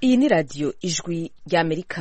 iyi ni radiyo ijwi ry'amerika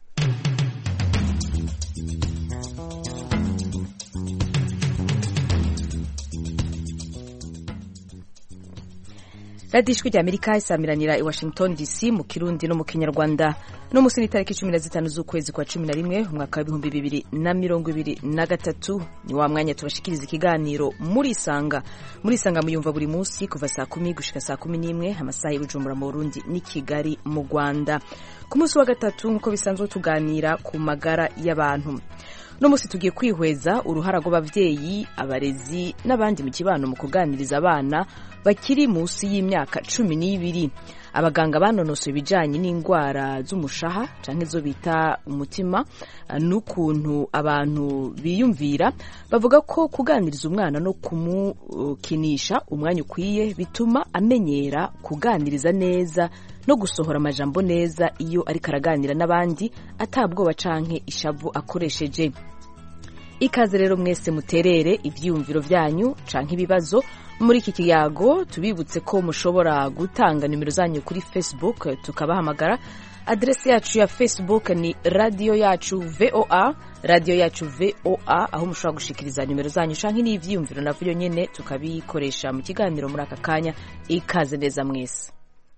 radiyo ijwi ry'amerika isamiranira i washington dc mu kirundi no mu kinyarwanda no munsi n'itariki cumi na zitanu z'ukwezi kwa cumi na rimwe umwaka w'ibihumbi bibiri na mirongo ibiri na gatatu ni wa mwanya tubashikiriza ikiganiro muri isanga muri isanga muyumva buri munsi kuva saa kumi gushika saa kumi n'imwe amasaha y'ubujumbura mu burundi n'i kigali mu rwanda ku munsi wa gatatu nk'uko bisanzwe tuganira ku magara y'abantu uno munsi tugiye kwihweza uruhara rw'ababyeyi abarezi n'abandi mu kibano mu kuganiriza abana bakiri munsi y'imyaka cumi n'ibiri abaganga banonosoye ibijyanye n'indwara z'umushaha cyangwa izo bita umutima n'ukuntu abantu biyumvira bavuga ko kuganiriza umwana no kumukinisha umwanya ukwiye bituma amenyera kuganiriza neza no gusohora amajambo neza iyo ariko araganira n'abandi atabwoba canke ishavu akoresheje ikaze rero mwese muterere ibyiyumviro byanyu canke ibibazo muri iki kiyago tubibutse ko mushobora gutanga nimero zanyu kuri facebook tukabahamagara aderesi yacu ya facebook ni radiyo yacu voa radiyo yacu voa aho mushobora gushikiriza nimero zanyu canke n'ivyiyumviro navyo nyene tukabikoresha mu kiganiro muri aka kanya ikaze neza mwese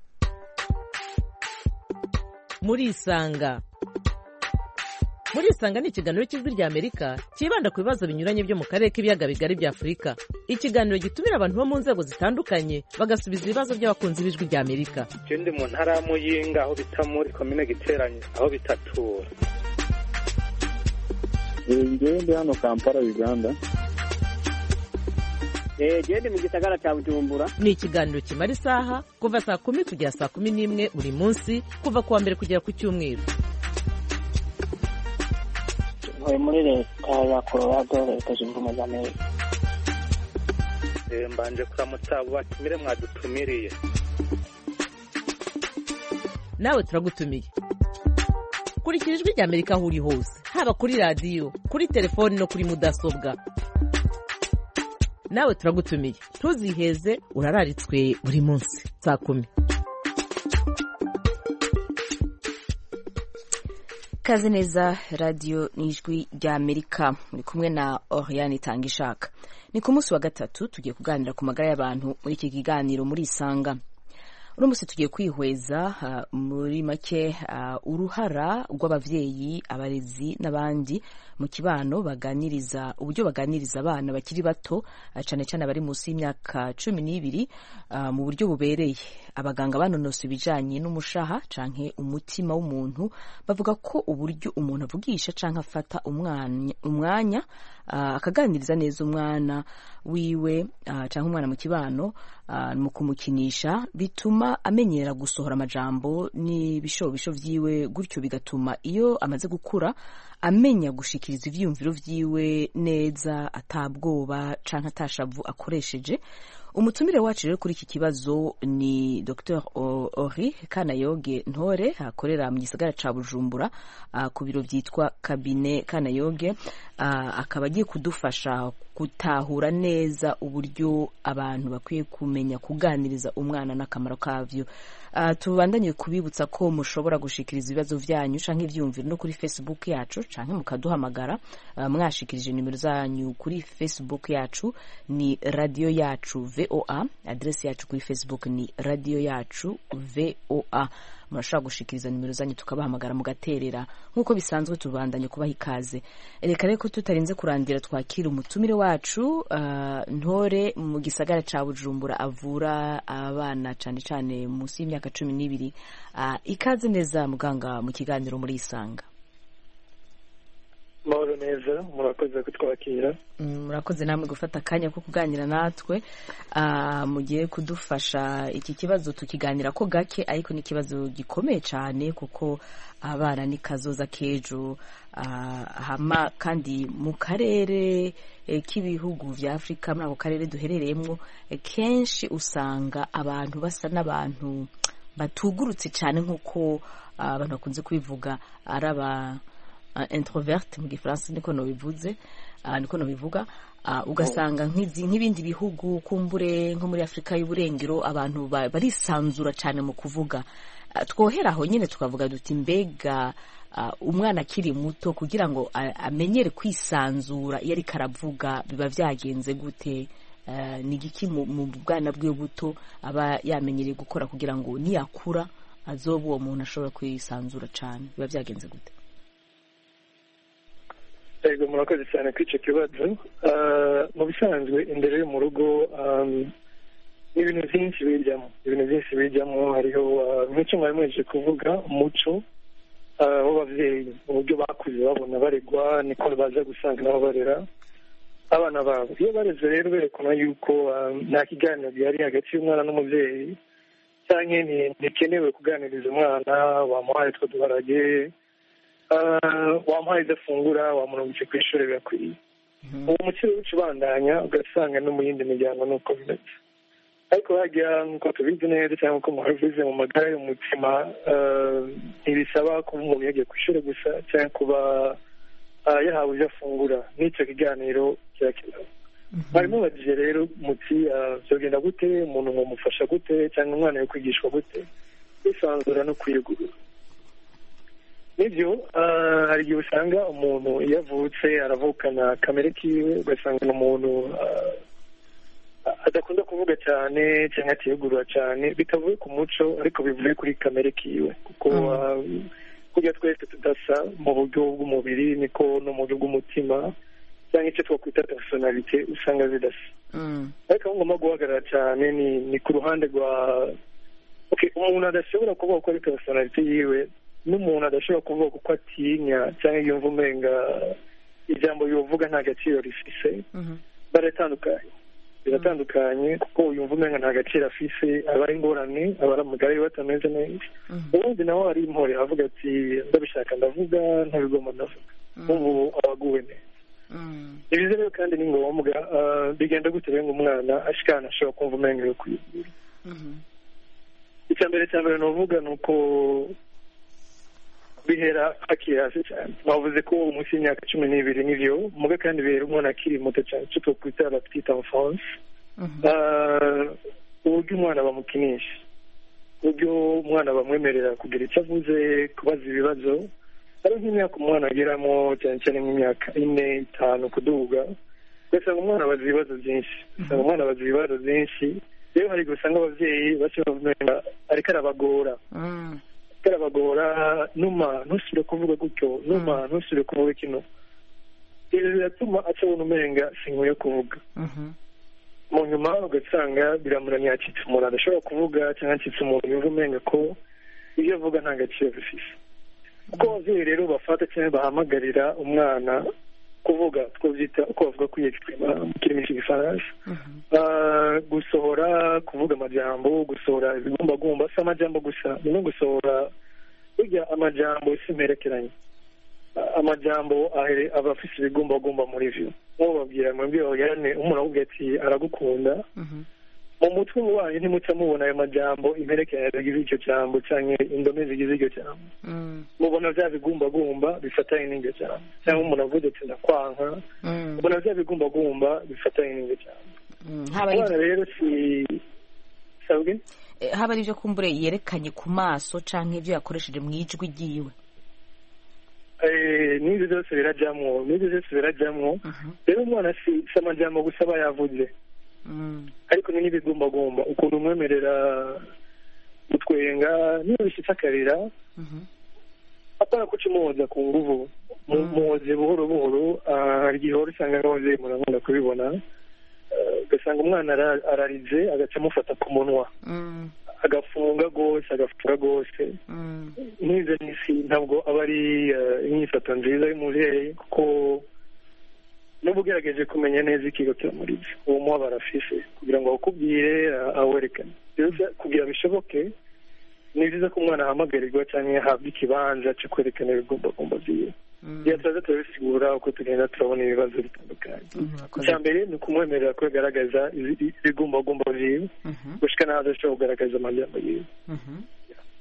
murisanga murisanga ni ikiganiro cy'ijwi rya amerika cyibanda ku bibazo binyuranye byo mu karere k'ibiyaga bigari bya afurika ikiganiro gitumira abantu bo mu nzego zitandukanye bagasubiza ibibazo by'abakunzi b'ijwi rya amerika je ndi mu ntara ya muyinga aho bita muri komine giteranye aho bitatura ngewe ndi hano kampala uganda gende mu gisagara cya bujumbura ni ikiganiro kimara isaha kuva saa kumi kugera saa kumi n'imwe buri munsi kuva ku wa mbere kugera ku cyumweru ntuye muri leta ya colorado leta zunze ubumwe za amerika mbanje kuramutsa abo batumire mwadutumiriye nawe turagutumiye kurikira ijwi rya amerika aho uri hose haba kuri radiyo kuri telefoni no kuri mudasobwa nawe turagutumiye ntuziheze urararitswe buri munsi saa kumi kaze neza radiyo n'ijwi rya amerika muri kumwe na oriane itanga ishaka ni ku munsi wa gatatu tugiye kuganira ku magara y'abantu muri iki kiganiro muri isanga uno munsi tugiye kwihweza uh, muri make uh, uruhara rw'abavyeyi abarezi n'abandi mu kibano baganiriza uburyo baganiriza abana bakiri bato uh, cane cane abari munsi y'imyaka cumi n'ibiri uh, mu buryo bubereye abaganga banonosa ibijanye n'umushaha canke umutima w'umuntu bavuga ko uburyo umuntu avugisha canke afata umwanya, umwanya uh, akaganiriza neza umwana wiwe uh, canke umwana mu kibano uh, mu kumukinisha bituma amenyera gusohora amajambo n'ibishobisho vyiwe gutyo bigatuma iyo amaze gukura amenya gushikiriza ivyiyumviro vyiwe neza atabwoba canke atashavu akoresheje umutumire wacu rero kuri iki kibazo ni dr ori kanayoge ntore akorera mu gisagara ca bujumbura uh, ku biro vyitwa kabine kanayoge uh, akaba agiye kudufasha gutahura neza uburyo abantu bakwiye kumenya kuganiriza umwana n'akamaro kavyo uh, tubandanye kubibutsa ko mushobora gushikiriza ibibazo vyanyu canke ivyumviro no kuri facebook yacu canke mukaduhamagara uh, mwashikirije nimero zanyu kuri facebook yacu ni radio yacu voa adresi yacu kuri facebook ni radio yacu voa murashobora gushikiriza nimero zanyu tukabahamagara mugaterera nk'uko bisanzwe tubandanye kubaha ikaze reka reko tutarinze kurandira twakira umutumire wacu uh, ntore mu gisagara ca bujumbura avura abana cane cane munsi y'imyaka cumi n'ibiri uh, ikaze neza muganga mu kiganiro muri isanga mahoro neza murakoze kutwakira murakoze namwe gufata akanya ko kuganira natwe mugiye kudufasha iki kibazo tukiganira ko gake ariko ni ikibazo gikomeye cyane kuko abana ni kazoza k'ejo hama kandi mu karere k'ibihugu vya afurika muri ako karere duherereyemo kenshi usanga abantu basa n'abantu batugurutse cyane nk'uko abantu bakunze kubivuga ari aba introverte mu gifaransa niko nobivuze niko nobivuga ugasanga nk'ibindi bihugu kumbure nko muri afurika y'uburengero abantu barisanzura cyane mu kuvuga Ah, twohera aho nyine tukavuga duti mbega ah, umwana akiri muto kugira ngo a- amenyere kwisanzura iyo ariko aravuga biba byagenze gute Ah, ni igiki mu mu bwana bwe buto aba yamenyereye gukora kugira ngo niyakura azoba uwo muntu ashobora kwisanzura cyane biba byagenze gute yego murakoze cyane kuri icyo kibazo Ah, mu bisanzwe imbere yo mu rugo um, ni ibintu byinshi bijyamo ibintu byinshi bijyamo hariho ah, nk'icyo mwari mwejeje kuvuga umuco ah, w'ababyeyi uburyo bakuze babona baregwa niko baza gusanga nabo barera abana babo iyo bareze rero berekana yuko ah, nta kiganiro gihari hagati y'umwana n'umubyeyi cyangwa ni- ntikenewe kuganiriza umwana wamuhaye utwo duharage Ah, wamuhaye ibyo afungura wamurungitse ku ishuri birakwiye uwo mukiro w'uca ubandanya ugasanga no mu yindi miryango ni uko bimeze ariko hajya nk'uko tubizi neza cyangwa uko muhabivuze mu magara y'umutima ah, ntibisaba kuba umuntu yagiye ku ishuri gusa cyangwa kuba ah, yahawe ibyo afungura n'icyo kiganiro kirakenewe mwarimu mubajije rero muti ah, byogenda gute umuntu mwamufasha gute cyangwa umwana yo kwigishwa gute kwisanzura no kwiyugurura nibyo ah, hari igihe usanga umuntu iyo avutse aravukana kamere kiwe ugasanga ni umuntu ah, adakunda kuvuga cyane cyangwa atiyugurura cyane bitavuye ku muco ariko bivuye kuri kamere kiwe kuko ah, kurya twese tudasa mu buryo bw'umubiri niko no mu buryo bw'umutima cyangwa icyo twakwita personalite usanga zidasa Mm. ariko aho ngomba guhagarara cyane ni ni ku ruhande rwa okay umuntu adashobora kuvuga ko ari personalite yiwe n'umuntu adashobora kuvuga kuko atinya cyangwa yumva umenga ijambo yovuga nta gaciro rifise Mhm. baratandukanye biratandukanye kuko yumva umenga nta gaciro afise aba ari ingorane aba ari amagara yiwe atameze neza Mhm. ubundi nawe ari impore avuga ati ndabishaka ndavuga ntabigomba ndavuga ubu aba aguwe neza Mm. ibize rero kandi ni ngombwa ah, bigenda gute rero ngo umwana ashikana ashobora kumva umenga yo kwigura Mhm. icya mbere cya mbere nuvuga ni uko bihera hakiri hasi cyane bavuze ko munsi y'imyaka cumi n'ibiri nibyo muga kandi bihera umwana akiri muto cyane icyo twakwita la petite enfance Mhm. Ah, uburyo umwana bamukinisha uburyo umwana bamwemerera kugira icyo avuze kubaza ibibazo ari nk'imyaka umwana ageramo cyane cyane nk'imyaka ine itanu kuduga ugasanga umwana abaza ibibazo byinshi ugasanga umwana abaza ibibazo byinshi rero hari igihe usanga ababyeyi bashobora kumenya ariko arabagora Mm. ariko arabagora numa ntusubire kuvuga gutyo numa ntusubire kuvuga kino ibi biratuma acabona umenga sinkwiye kuvuga Mhm. mu nyuma ugasanga biramuramya yacitse umuntu adashobora kuvuga cyangwa acitse umuntu yumva umenga ko ibyo avuga nta gaciro bifise kuko ababyeyi rero bafata cyangwa bahamagarira umwana kuvuga twabyita uko bavuga kwiyexprima mu kirimi cy'igifaransa Mhm. Ah, gusohora kuvuga amajambo gusohora ibigumbagumba si amajambo gusa ni no gusohora burya amajambo si imperekeranye Ah, amajambo ahere- aba afise ibigumbagumba muri vyo nkuwo babwira mwebwe oyane umuntu avuga ati aragukunda Mhm. mu mutwe wanyu ntimuca mubona ayo majambo imperekeranye zigize icyo jambo canke indome zigize iryo jambo Mm. mubona vya bigumbagumba bifatanye n'iryo jambo cyangwa umuntu avuze ati ndakwanka Mm. mubona vya bigumbagumba bifatanye n'iryo jambo Mm. haba ari abana rero si sabwe eh, haba ari ibyo kumbure yerekanye ku maso canke ibyo yakoresheje mu ijwi ryiwe Eh, n'ibyo byose birajyamwo n'ibyo byose birajyamwo Mhm. rero umwana si si amajambo gusa aba yavuze Mm. ariko ni n'ibigumbagumba ukuntu umwemerera gutwenga niyo bishyitse akarira Mhm. apana kuca umuhoza ku nguvu Mu- Mm. muhoze buhoro buhoro ah, hari igihe wari usanga nk'ababyeyi murakunda kubibona Eh, ugasanga umwana ara- ararize agaca amufata ku munwa Mm. agafunga rwose agafunga rwose Mm. nk'izo n'isi ntabwo aba ari eh, inyifato nziza y'umubyeyi kuko n'uba ugerageje kumenya neza ikigo kiramuriza uwo mubabaro afise kugira ngo awukubwire ah, awerekane rero se kugira bishoboke ni byiza ko umwana ahamagarirwa cyangwa yahabwa ikibanza cyo kwerekana ibigumbagumba byiwe Mm. iyo turaza turabisigura uko tugenda turabona ibibazo bitandukanye Mm, urakoze. icya mbere ni ukumwemerera ko yagaragaza ibi- ibigumbagumba byiwe Mhm. gushika n'aho adashobora kugaragaza amajambo yiwe Mhm.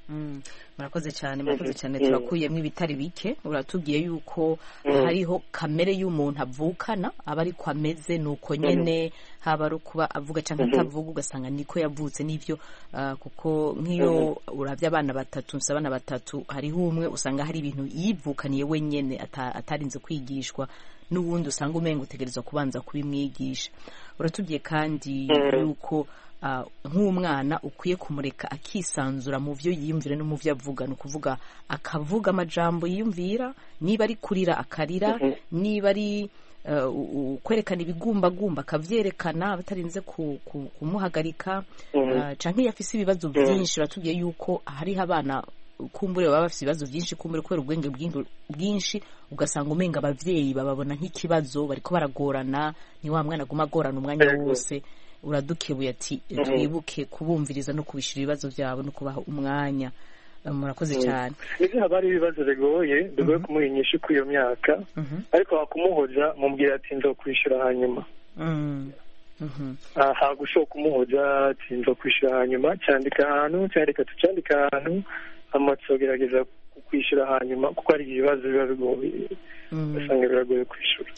Mm, murakoze cyane murakoze cyane turakuyemo ibitari bike uratubwiye yuko hariho kamere y'umuntu avukana aba ariko ameze ni uko nyene haba ari ukuba avuga cyangwa atavuga ugasanga niko yavutse n'ibyo ah, kuko nk'iyo uravye abana batatu mfise abana batatu hariho umwe usanga hari ibintu yivukaniye wenyene ata- atarinze kwigishwa n'uwundi usanga umenga utegerezwa kubanza kubimwigisha uratubwiye kandi yuko ah, nk'umwana ukwiye kumureka akisanzura mu byo yiyumvira no mu byo avuga ni ukuvuga akavuga amajambo yiyumvira niba ari kurira akarira niba ari eh, u- u- kwerekana ibigumbagumba akavyerekana batarinze ku- ku- kumuhagarika Ah, canke iyo afise ibibazo byinshi uratubwiye yuko hariho abana kumbure baba bafise ibibazo byinshi kumbure kubera ubwenge bwinshi- bwinshi ugasanga umenga abavyeyi bababona nk'ikibazo bariko baragorana ni wa mwana aguma agorana umwanya Yego. wose uradukebuye ati twibuke kubumviriza no kubishira ibibazo byabo no kubaha umwanya Eh, murakoze cyane nibyo haba hari ibibazo bigoye bigoye kumuha inyishu kuri iyo myaka Mhm. ariko wakumuhoza mubwira ati nzokwishyura hanyuma Mm. Mhm. Ah, hagushoka kumuhoza ati nzokwishyura hanyuma cyandika ahantu cyandika tucyandika ahantu amatso gerageza kukwishyura hanyuma kuko hari ibibazo biba bigoye Mm. ugasanga biragoye kwishyura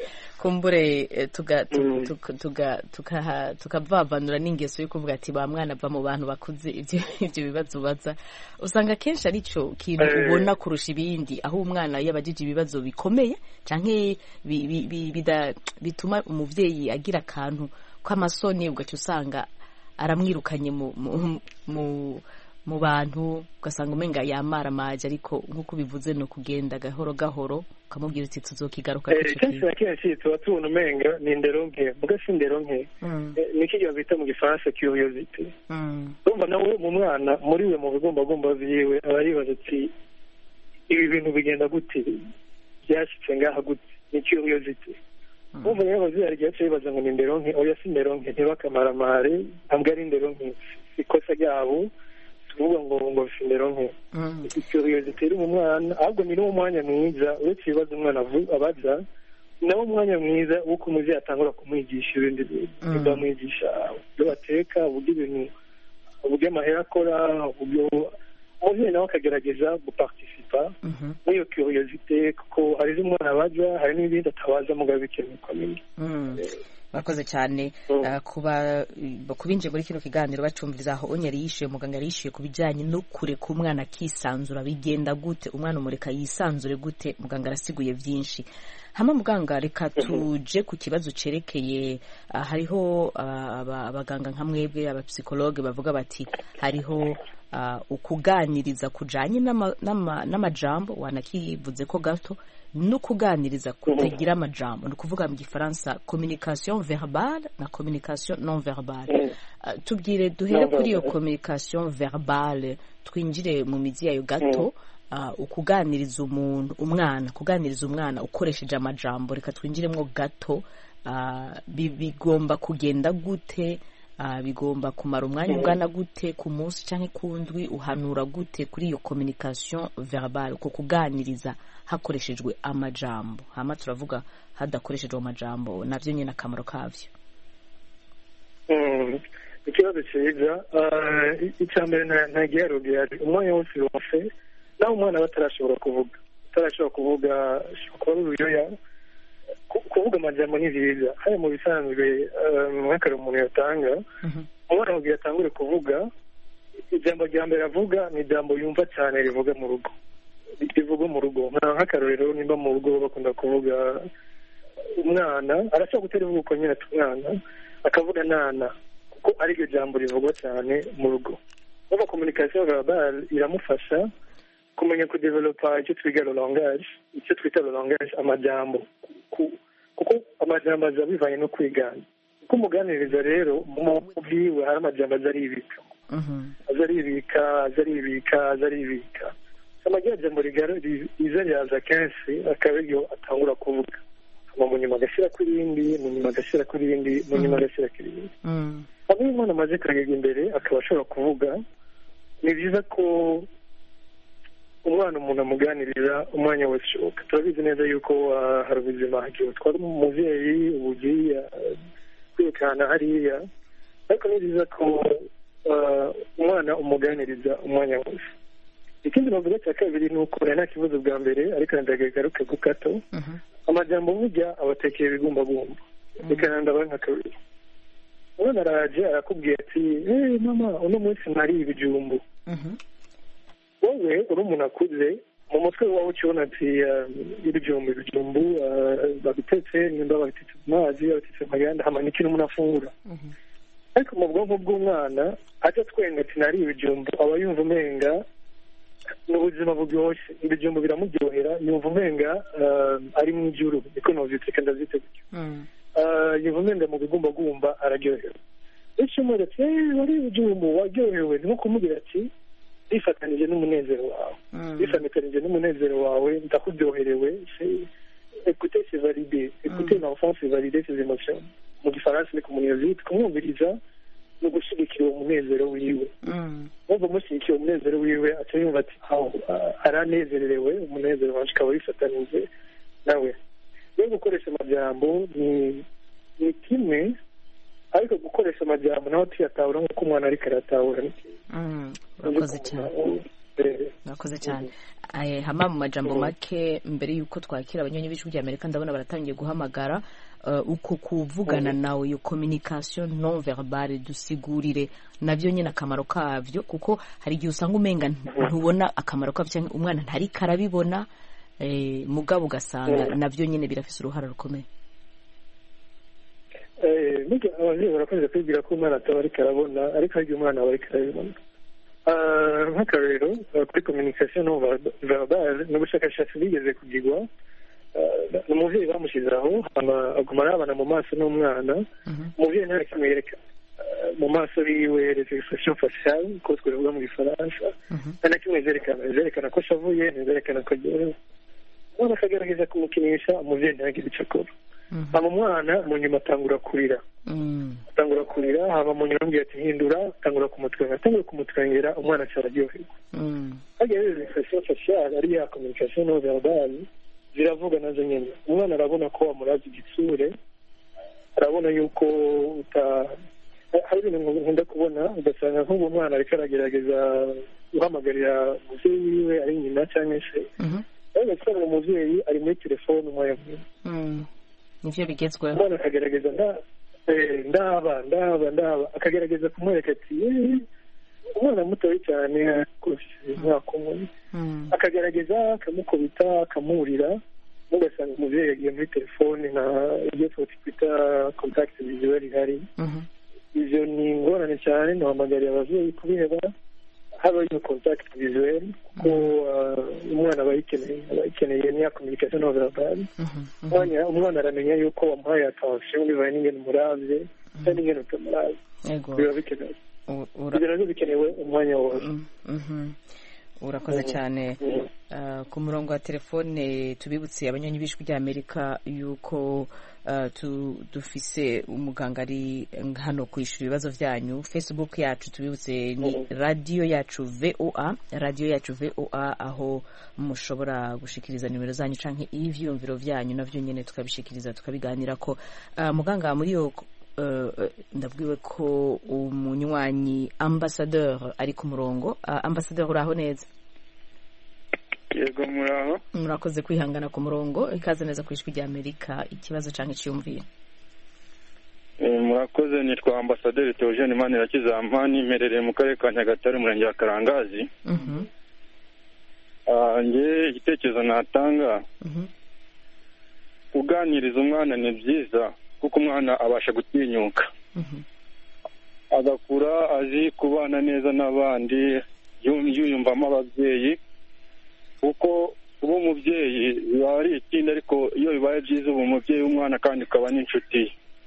kumbure eh, tuga tu- Mm. tuka- tuga- tukaha- tukavavanura n'ingeso yo kuvuga ati ba mwana va mu bantu bakuze ibyo ibyo bibazo ubaza usanga kenshi ari cyo kintu Eh. ubona kurusha ibindi aho umwana yabajije ibibazo bikomeye canke bi- bi- bi- bida- bituma umuvyeyi agira akantu k'amasoni ugaca usanga aramwirukanye mu mu- mu mu bantu ugasanga umenga yamaramaje ariko nk'uko bivuze ni ukugenda gahoro gahoro ukamubwira uti tuzokigaruka Eh, ico kenshi gihe na kenshi tuba tubona umenga ni indero nke muga si indero nke Mm, Eh, niki gihe bita mu gifaransa curiosity mm, urumva nawe mu mwana muri we mu bigombagomba vyiwe aba yibaza ati ibi bintu bigenda gute byashyitse ngaha gute ni curiosity urumva rero abavyeyi hari igihe baca bibaza ngo ni indero nke oya si indero nke ntibakamaramare ntabwo ari indero nke si ikosa ryabo si ukuvuga ngo ngo bifite indero nke mm. curiosity iri mu mwana ahubwo ni n'uwo mwanya mwiza uretse ibibazo umwana avu- abaza ni nawo mwanya mwiza w'uko umuvyeyi atangura kumwigisha ibindi bintu Mm. nibwo amwigisha uburyo bateka uburyo ibintu uburyo amahera akora uburyo umuvyeyi nawe akagerageza guparticipa Mhm, muri iyo curiosité kuko hari izo umwana abaza hari n'ibindi atabaza mugabo bikenewe ukamenya mm. murakoze cyane Mm. Ah, kuba kubinjiye muri kino kiganiro bacumviriza aho onye yari yishyuye muganga yari yishyuye ku bijyanye no kureka umwana akisanzura bigenda gute umwana umureka yisanzure gute muganga arasiguye byinshi hama muganga reka tuje ku kibazo cerekeye ah, hariho ah, aba- abaganga nka mwebwe abapsikologe bavuga bati hariho ah, ukuganiriza kujanye n'ama- n'ama- n'amajambo wanakivuze ko gato no kuganiriza kutagira amajambo ni ukuvuga mu gifaransa communication verbale na communication non verbale Uh, tubwire duhere Non kuri iyo verbale. communication verbale twinjire mu mizi yayo gato uh, ukuganiriza umuntu umwana kuganiriza umwana ukoresheje amajambo reka twinjiremo gato uh, bi- bigomba kugenda gute uh, bigomba kumara umwanya ungana gute ku munsi cyangwa ku ndwi uhanura gute kuri iyo communication verbale uko kuganiriza hakoreshejwe amajambo hama turavuga hadakoreshejwe amajambo navyo nyine akamaro kavyo Mm. ikibazo cyiza Ah, icya mbere nta- nta giharuro hari umwanya wose wose naho umwana aba atarashobora kuvuga atarashobora kuvuga ashobora kuba ari uruyoya Ku- kuvuga amajambo ni byiza haya mu bisanzwe ah, nk'akare umuntu yatanga umwana kugira atangure kuvuga ijambo rya mbere avuga ni ijambo yumva cyane rivuga mu rugo rivuga mu rugo nka nk'akarorero nimba mu rugo bakunda kuvuga umwana arashobora gutera ivuga uko nyine ati umwana akavuga nana kuko ariryo jambo rivugwa cyane mu rugo uva communication verbale iramufasha kumenya kudevelopa icyo twiga le langage icyo twita le langage amajambo Ku- kuko amajambo aza bivanye no kwigana uko umuganiriza rero mu bwiwe hari amajambo aza aribika aza aribika aza aribika aza aribika amajya jambo rigara- ri- riza ryaza kenshi akaba ariyo atangura kuvuga hama mu nyuma agashyira kuri irindi mu nyuma agashyira kuri irindi mu nyuma agashyira kuri irindi abo iyo umwana amaze kuragirwa imbere akaba ashobora kuvuga ni byiza ko umwana umuntu amuganirira umwanya wose ushoboka turabizi neza yuko ah, hari ubuzima igihe utwara umubyeyi ubugiye kwirukana hariya ariko ni byiza ko ah, umwana umuganiriza umwanya wose ikindi navuga cya kabiri ni uko nta kibazo bwa mbere ariko ndagaruke ku gato amajambo burya abatekeye ibigumbagumba reka ndaba nka kabiri umwana araje arakubwiye ati hey mama uno munsi nariye ibijumbu wowe uri umuntu akuze mu mutwe wawe ukibona ati ibijumbu ibijumbu babitetse nimba babitetse mu mazi babitetse mu maganda hamana ikintu umuntu afungura ariko mu bwonko bw'umwana ajya twenga ati nariye ibijumbu aba yumva umenga ni ubuzima buryoshye ibijumbu biramuryohera yumva umenga ari mu ijuru niko novyiteka ndavyite gutyo yumva umenga mu bigumbagumba araryohewe bityo umwe ati wari ibijumbu waryohewe ni nko kumubwira ati bifatanije n'umunezero wawe bifatanije n'umunezero wawe ndakuryoherewe écoutez c'est validé écouter l'enfant c'est valider ses émotions mu gifaransa ni kumunezita kumwumviriza ni ugushyigikira uwo munezero wiwe wumva umushyigikira umunezero wiwe aca yumva ati aranezererewe umunezero wacu ukaba wifatanije nawe rero gukoresha amajambo ni ni kimwe ariko gukoresha amajambo nawe tuyatahura nk'uko umwana ariko aratahura ni urakoze cyane urakoze cyane hama mu majambo make mbere y'uko twakira abanyonyi b'ijwi rya amerika ndabona baratangiye guhamagara uko kuvugana nawe iyo communication non verbale dusigurire nabyo nyine akamaro kabyo kuko hari igihe usanga umenga ntubona akamaro kabyo cyangwa umwana ntariko arabibona mugabo ugasanga nabyo nyine birafise uruhara rukomeye ababyeyi barakunze kwibwira ko umwana ataba ariko arabona ariko hari igihe umwana aba ariko arabibona nk'akarero kuri communication non verbale ni ubushakashatsi bwigeze kugirwa ni umubyeyi bamushyize aho aguma arabana mu maso n'umwana umubyeyi nta kimwe yerekana mu maso yiwe les expressions faciales ko twavuga mu gifaransa nta na kimwe zerekana zerekana ko ashavuye ntizerekana ko aryohewe umwana akagerageza kumukinisha umubyeyi ntagire icyo akora hama umwana mu nyuma atangura kurira atangura kurira hama mu nyuma amubwira ati hindura atangura kumutwenga atangura kumutwengera umwana aca araryoherwa hagiye rero expression faciale ari ya communication non verbale ziravuga nazo nyine umwana arabona ko wamuraza igitsure arabona yuko uta hari ibintu nkunda kubona ugasanga nk'ubu mwana ariko aragerageza guhamagarira umubyeyi wiwe ari nyina cyangwa se ariko ugasanga umubyeyi ari muri telefone umwanya munini nivyo bigezweho umwana akagerageza ndaba ndaba ndaba akagerageza kumwereka ati umwana mutoya cyane umwaka umwe akagerageza akamukubita akamurira ugasanga umubyeyi yagiye muri telefone nta ibyo twita kontakiti vizuweli ihari ibyo ni ingorane cyane ntihamagariye ababyeyi kubiheba haba iyo kontakiti vizuweli kuko umwana aba ayikeneye aba ayikeneye niya kominikasiyo no verbale umwana aramenya yuko wamuhaye atansiyo bibaye n'ingene umurabye cyangwa n'ingene utamurabye biba bikenewe ibyo nabyo bikenewe umwanya wose urakoze cyane ku murongo wa telefone tubibutse abanyonyi b'ijwi ry'amerika yuko dufise umuganga ari hano kwishyura ibibazo byanyu facebook yacu tubibutse ni radiyo yacu voa radiyo yacu voa aho mushobora gushikiriza nimero zanyu cyangwa ibyiyumviro byanyu nabyo nyine tukabishikiriza tukabiganira ko muganga muri iyo ndabwiwe ko umunywanyi ambasaderi ari ku murongo ambasaderi uraho neza yego muraho murakoze kwihangana ku murongo ikaze neza ku ijwi ry'amerika ikibazo cyangwa icyiyumviro murakoze nitwa ambasaderi teogene manirakiza nimerereye mu karere ka nyagatare umurenge wa karangazi nge igitekerezo natanga kuganiriza umwana ni byiza kuko umwana abasha gutinyuka agakura azi kubana neza n'abandi yiyumvamo ababyeyi kuko kuba umubyeyi biba ari ikindi ariko iyo bibaye byiza uba umubyeyi w'umwana kandi ukaba n'inshuti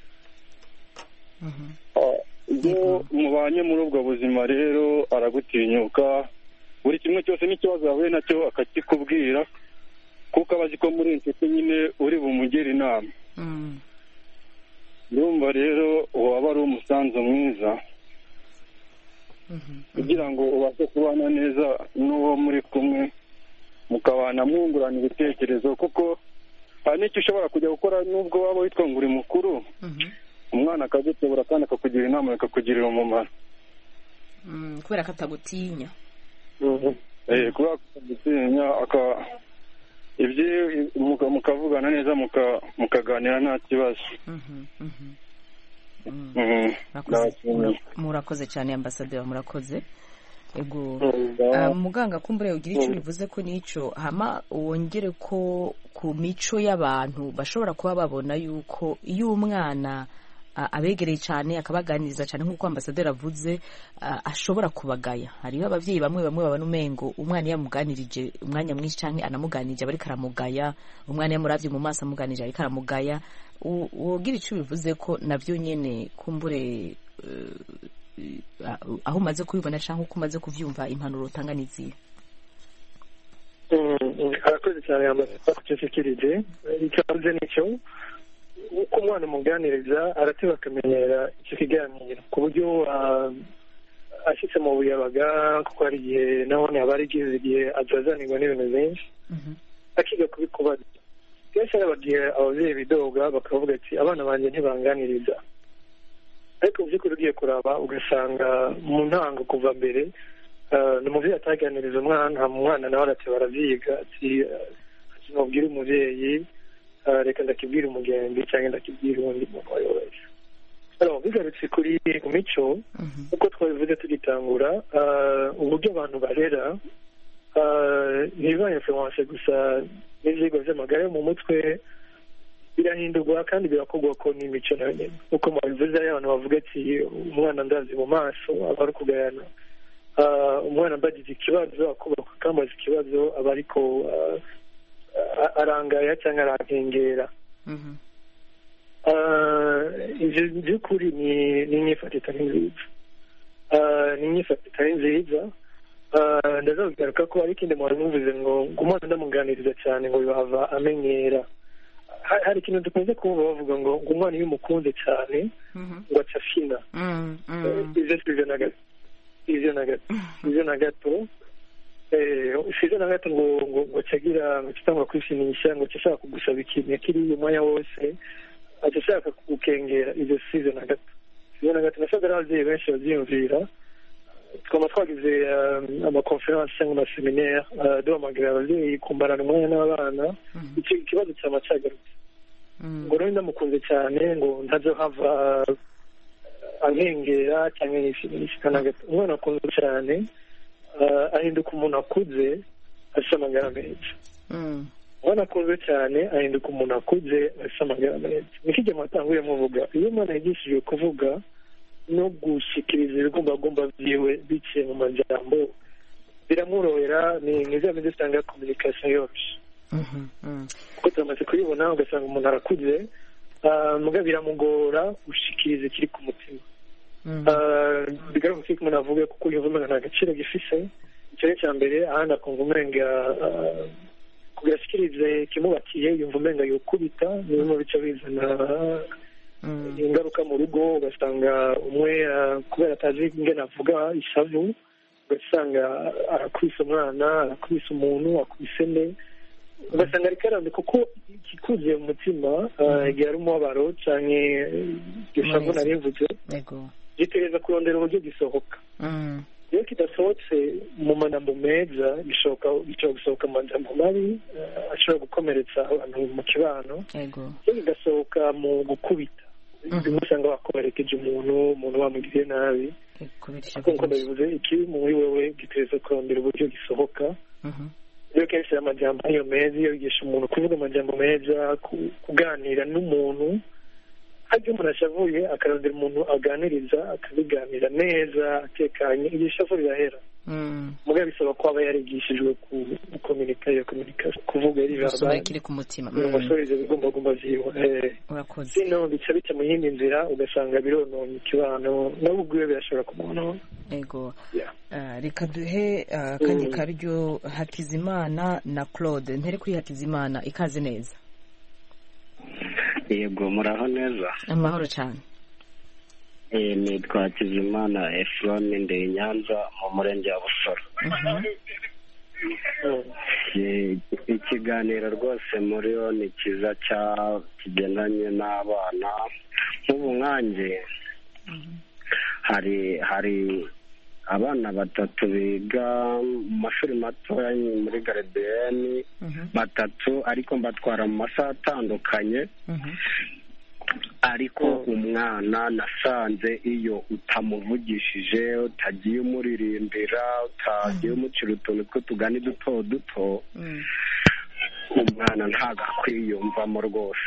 ye iyo mubanye muri ubwo buzima rero aragutinyuka buri kimwe cyose n'ikibazo yahuye nacyo akakikubwira kuko aba azi ko muri inshuti nyine uri bumugire inama ndumva rero waba ari umusanzu mwiza kugira ngo ubashe kubana neza n'uwo muri kumwe mukabana mwungurana ibitekerezo kuko hari n'icyo ushobora kujya gukora n'ubwo waba witwa ngo uri mukuru umwana akagutebura kandi akakugira inama bikakugirira umumaro kubera ko atagutinya Eh, kubera ko gutinya aka ibyo muka- mukavugana neza muka- mukaganira nta kibazo Mhm, mhm. Mm. Mhm. Murakoze- Ndabashimiye. mura- murakoze cyane ambasaderi murakoze ego Mm, Ah, muganga kumbure ugira icyo bivuze ko n'icyo hama wongere ko ku mico y'abantu bashobora kuba babona yuko iyo umwana ah, abegereye cyane akabaganiriza cyane nk'uko ambasaderi avuze ah, ashobora kubagaya hariho ababyeyi bamwe bamwe babona umengo umwana iyo amuganirije umwanya mwinshi cyangwa anamuganirije aba ariko aramugaya umwana iyo amurabye mu maso amuganirije ariko aramugaya U- wogira icyo bivuze ko nabyo nyine kumbure eh, ah, aho umaze kubibona cyangwa uko umaze kubyumva impanuro utanga ni izihe Mm, arakoze cyane yamaze kucecekirije icyo avuze nicyo uko umwana umuganiriza arateba akamenyera icyo kiganiro ku buryo ah, ashyitse mu buyabaga kuko hari igihe nabone haba hari igihe igihe azazanirwa n'ibintu byinshi akiga kubikubaza kenshi hari abagihe ababyeyi bidoga bakavuga ati abana banjye ntibanganiriza ariko mu by'ukuri ugiye kuraba ugasanga mu ntango kuva mbere ah, ni umubyeyi ataganiriza umwana umwana nawe arateba aravyiga ati mubwire umubyeyi ah, reka ndakibwira umugenzi cyangwa ndakibwira uwundi muntu uwo ari we wese Alors, bigarutse kuri ku mico uko twabivuze tugitangura ah, uburyo abantu barera ah, ntibiba influence gusa n'ivyigwa vy'amagara yo mu mutwe birahindurwa kandi birakorwa ko n'imico nayo nyene uko mubivuze hari abantu bavuga ati umwana ndazi mu maso aba ari kugayana Ah, umwana mbagize ikibazo akubahuka kamaze ikibazo aba ariko ah, ah, arangaya cyangwa arankengera Mhm. Ah, ivyo by'ukuri ni ni imyifato itari nziza Ah, ni imyifato itari nziza Ah, ndazabigaruka ko hari ikindi muntu muvuze ngo ngo umwana ndamuganiriza cyane ngo bibahava amenyera Ha- hari ikintu dukunze kumva bavuga ngo ngo umwana iyo umukunze cyane Mhm. ngo aca fina Mm, mm. ivyo sivyo na gato ivyo na gato ivyo na gato eh, sivyo na gato ngo ngo ngo cagira ngo kitangwa kwishimisha ngo cashaka kugusaba ikintu kiri umwanya wose aca ashaka kugukengera ivyo sivyo na gato sivyo na gato nasaga ari abavyeyi benshi bavyiyumvira twaba twagize um, amakonferensi cyangwa amaseminaire uh, duhamagara abavyeyi kumbarana umwanya n'abana icyo ikibazo cyaba cagarutse Mm. ngo rero ndamukunze cyane ngo ntazohava ankengera cyangwa yishimisha na gato umwana akunze cyane ah, ahinduka umuntu akuze afite amagara meza Mm. umwana akunze cyane ahinduka umuntu akuze afite amagara meza niko igihe mwatanguye muvuga iyo umwana yigishijwe kuvuga no gushyikiriza ibigombagomba byiwe biciye mu majambo biramworohera ni ni za bindi usanga kominikasiyo yoroshye Mhm. Mm. kuko turamaze kubibona ugasanga umuntu arakuze ah, muga biramugora gushikiriza ikiri ku mutima Mm. Ah, bigaragara ko umuntu avuga kuko yumva umenga nta gaciro gifise icyo ni icya mbere ahandi akumva umenga ah, kugira ashikirize ikimubakiye yumva umenga yokubita ni bimwe mu bice bizana Mm. ingaruka mu rugo ugasanga umwe ah, kubera atazi ingene avuga ishavu ugasanga arakubise umwana arakubise umuntu akubise nde ugasanga ariko arambye kuko ikikuzuye mu mutima ah, igihe ari umubabaro canke iryo shavu nari mvuze Ego. gitegereza kurondera uburyo gisohoka Mm. iyo kidasohotse mu magambo meza gishoboka gishobora gusohoka mu magambo mabi eh, ashobora gukomeretsa abantu mu kibano Ego. iyo kigasohoka mu gukubita bimwe usanga wakomerekeje umuntu umuntu wamugiriye nabi Kubirisha kuko ndabivuze ikibi muri wewe gitegereza kurondera uburyo gisohoka Mhm. rero kenshi amajambo ariyo meza iyo yigisha umuntu kuvuga amajambo meza ku- kuganira n'umuntu harya umuntu ashavuye akarondera umuntu aganiriza akabiganira neza atekanye iryo shavu rirahera Mm. muga bisaba ko aba yarigishijwe ku gukominika iyo kominikasiyo kuvuga yari Gusoma verbal ikiri ku mutima. kugira ngo Mm. asohoreze ibigombagomba vyiwe Eh, Urakoze. sino bica bica mu yindi nzira ugasanga birononye ikibano nawe ubwiwe birashobora kumwonona Ego. Yeah. Ah, reka duhe ah, akanya Mm. karyo Hakizimana na Claude ntere kuri Hakizimana ikaze neza yego muraho neza amahoro cyane Eh, nitwa Hakizimana Efroni ndi i Nyanza mu murenge wa Busoro Mhm. Mm. Eh, ikiganiro rwose muri yo ni cyiza cya kigendanye n'abana nk'ubu nkanjye hari hari abana batatu biga mu mashuri matoya muri garidiyeni batatu ariko mbatwara mu masaha atandukanye ariko umwana nasanze iyo utamuvugishije utagiye umuririmbira utagiye umucira utuntu tw'utugani duto duto umwana ntabwo akwiyumvamo rwose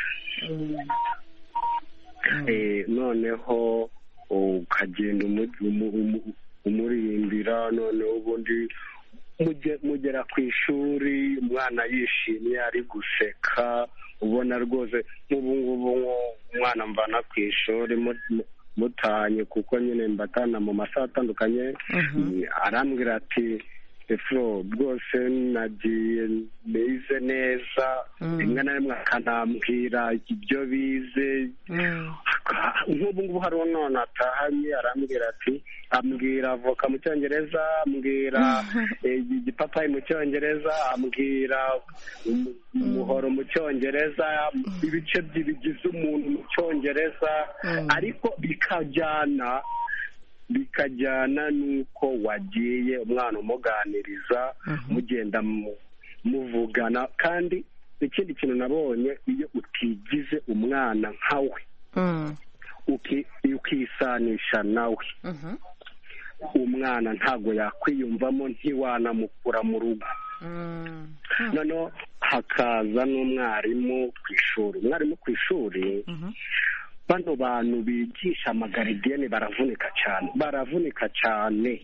Eh, noneho ukagenda umu- umu- umu- umuririmbira noneho ubundi muge- mugera ku ishuri umwana yishimye ari guseka ubona rwose nk'ubu ngubu nko- umwana mvana ku ishuri mu- mu- mutanye kuko nyine mbatana mu masaha atandukanye arambwira ati efuro rwose nagiye nize neza rimwe na rimwe akanambwira ibyo bize nk'ubu ngubu hariho none atahanye arambwira ati ambwira avoka mu cyongereza ambwira eh, igipapayi mu cyongereza ambwira umu- umuhoro mu cyongereza ibice byi- bigize umuntu mu cyongereza ariko bikajyana bikajyana n'uko wagiye umwana umuganiriza mugenda mu- muvugana kandi ikindi kintu nabonye iyo utigize umwana nkawe uki- ukisanisha nawe umwana ntabwo yakwiyumvamo ntiwanamukura mu rugo noneho hakaza n'umwarimu ku ishuri umwarimu ku ishuri bano bantu bigisha amagaridiyeni baravunika cyane baravunika cyane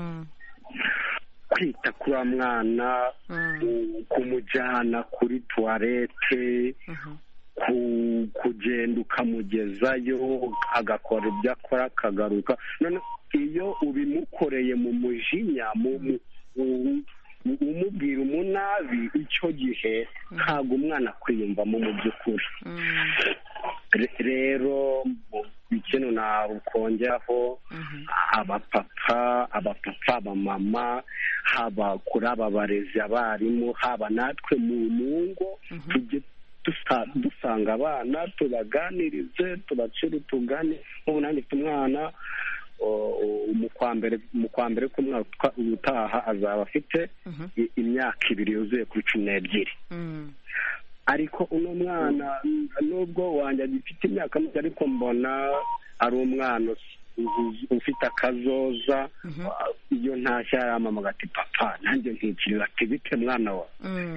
kwita kuri wa mwana ku- kumujyana kuri tuwarete ku- kugenda ukamugezayo agakora ibyo akora akagaruka none iyo ubimukoreye mu mujinya mu mu- u- u- umubwira umunabi icyo gihe ntabwo umwana akwiyumvamo mu by'ukuri Re- rero mu- ikintu nakongeraho abapapa abapapa abamama haba kuri aba barezi abarimu haba natwe mu mu ngo tujye dusa- dusanga abana tubaganirize tubacire utugani nk'ubu nanjye mfite umwana o- o- mu kwa mbere mu kwa mbere k'umwaka utaha azaba afite i- imyaka ibiri yuzuye kuri cumi n'ebyiri ariko uno mwana nubwo wanjye agifite imyaka mike ariko mbona ari umwana us- us- ufite akazoza iyo ntashya yaramamaga ati papa nanjye nkikirira ati bite mwana wa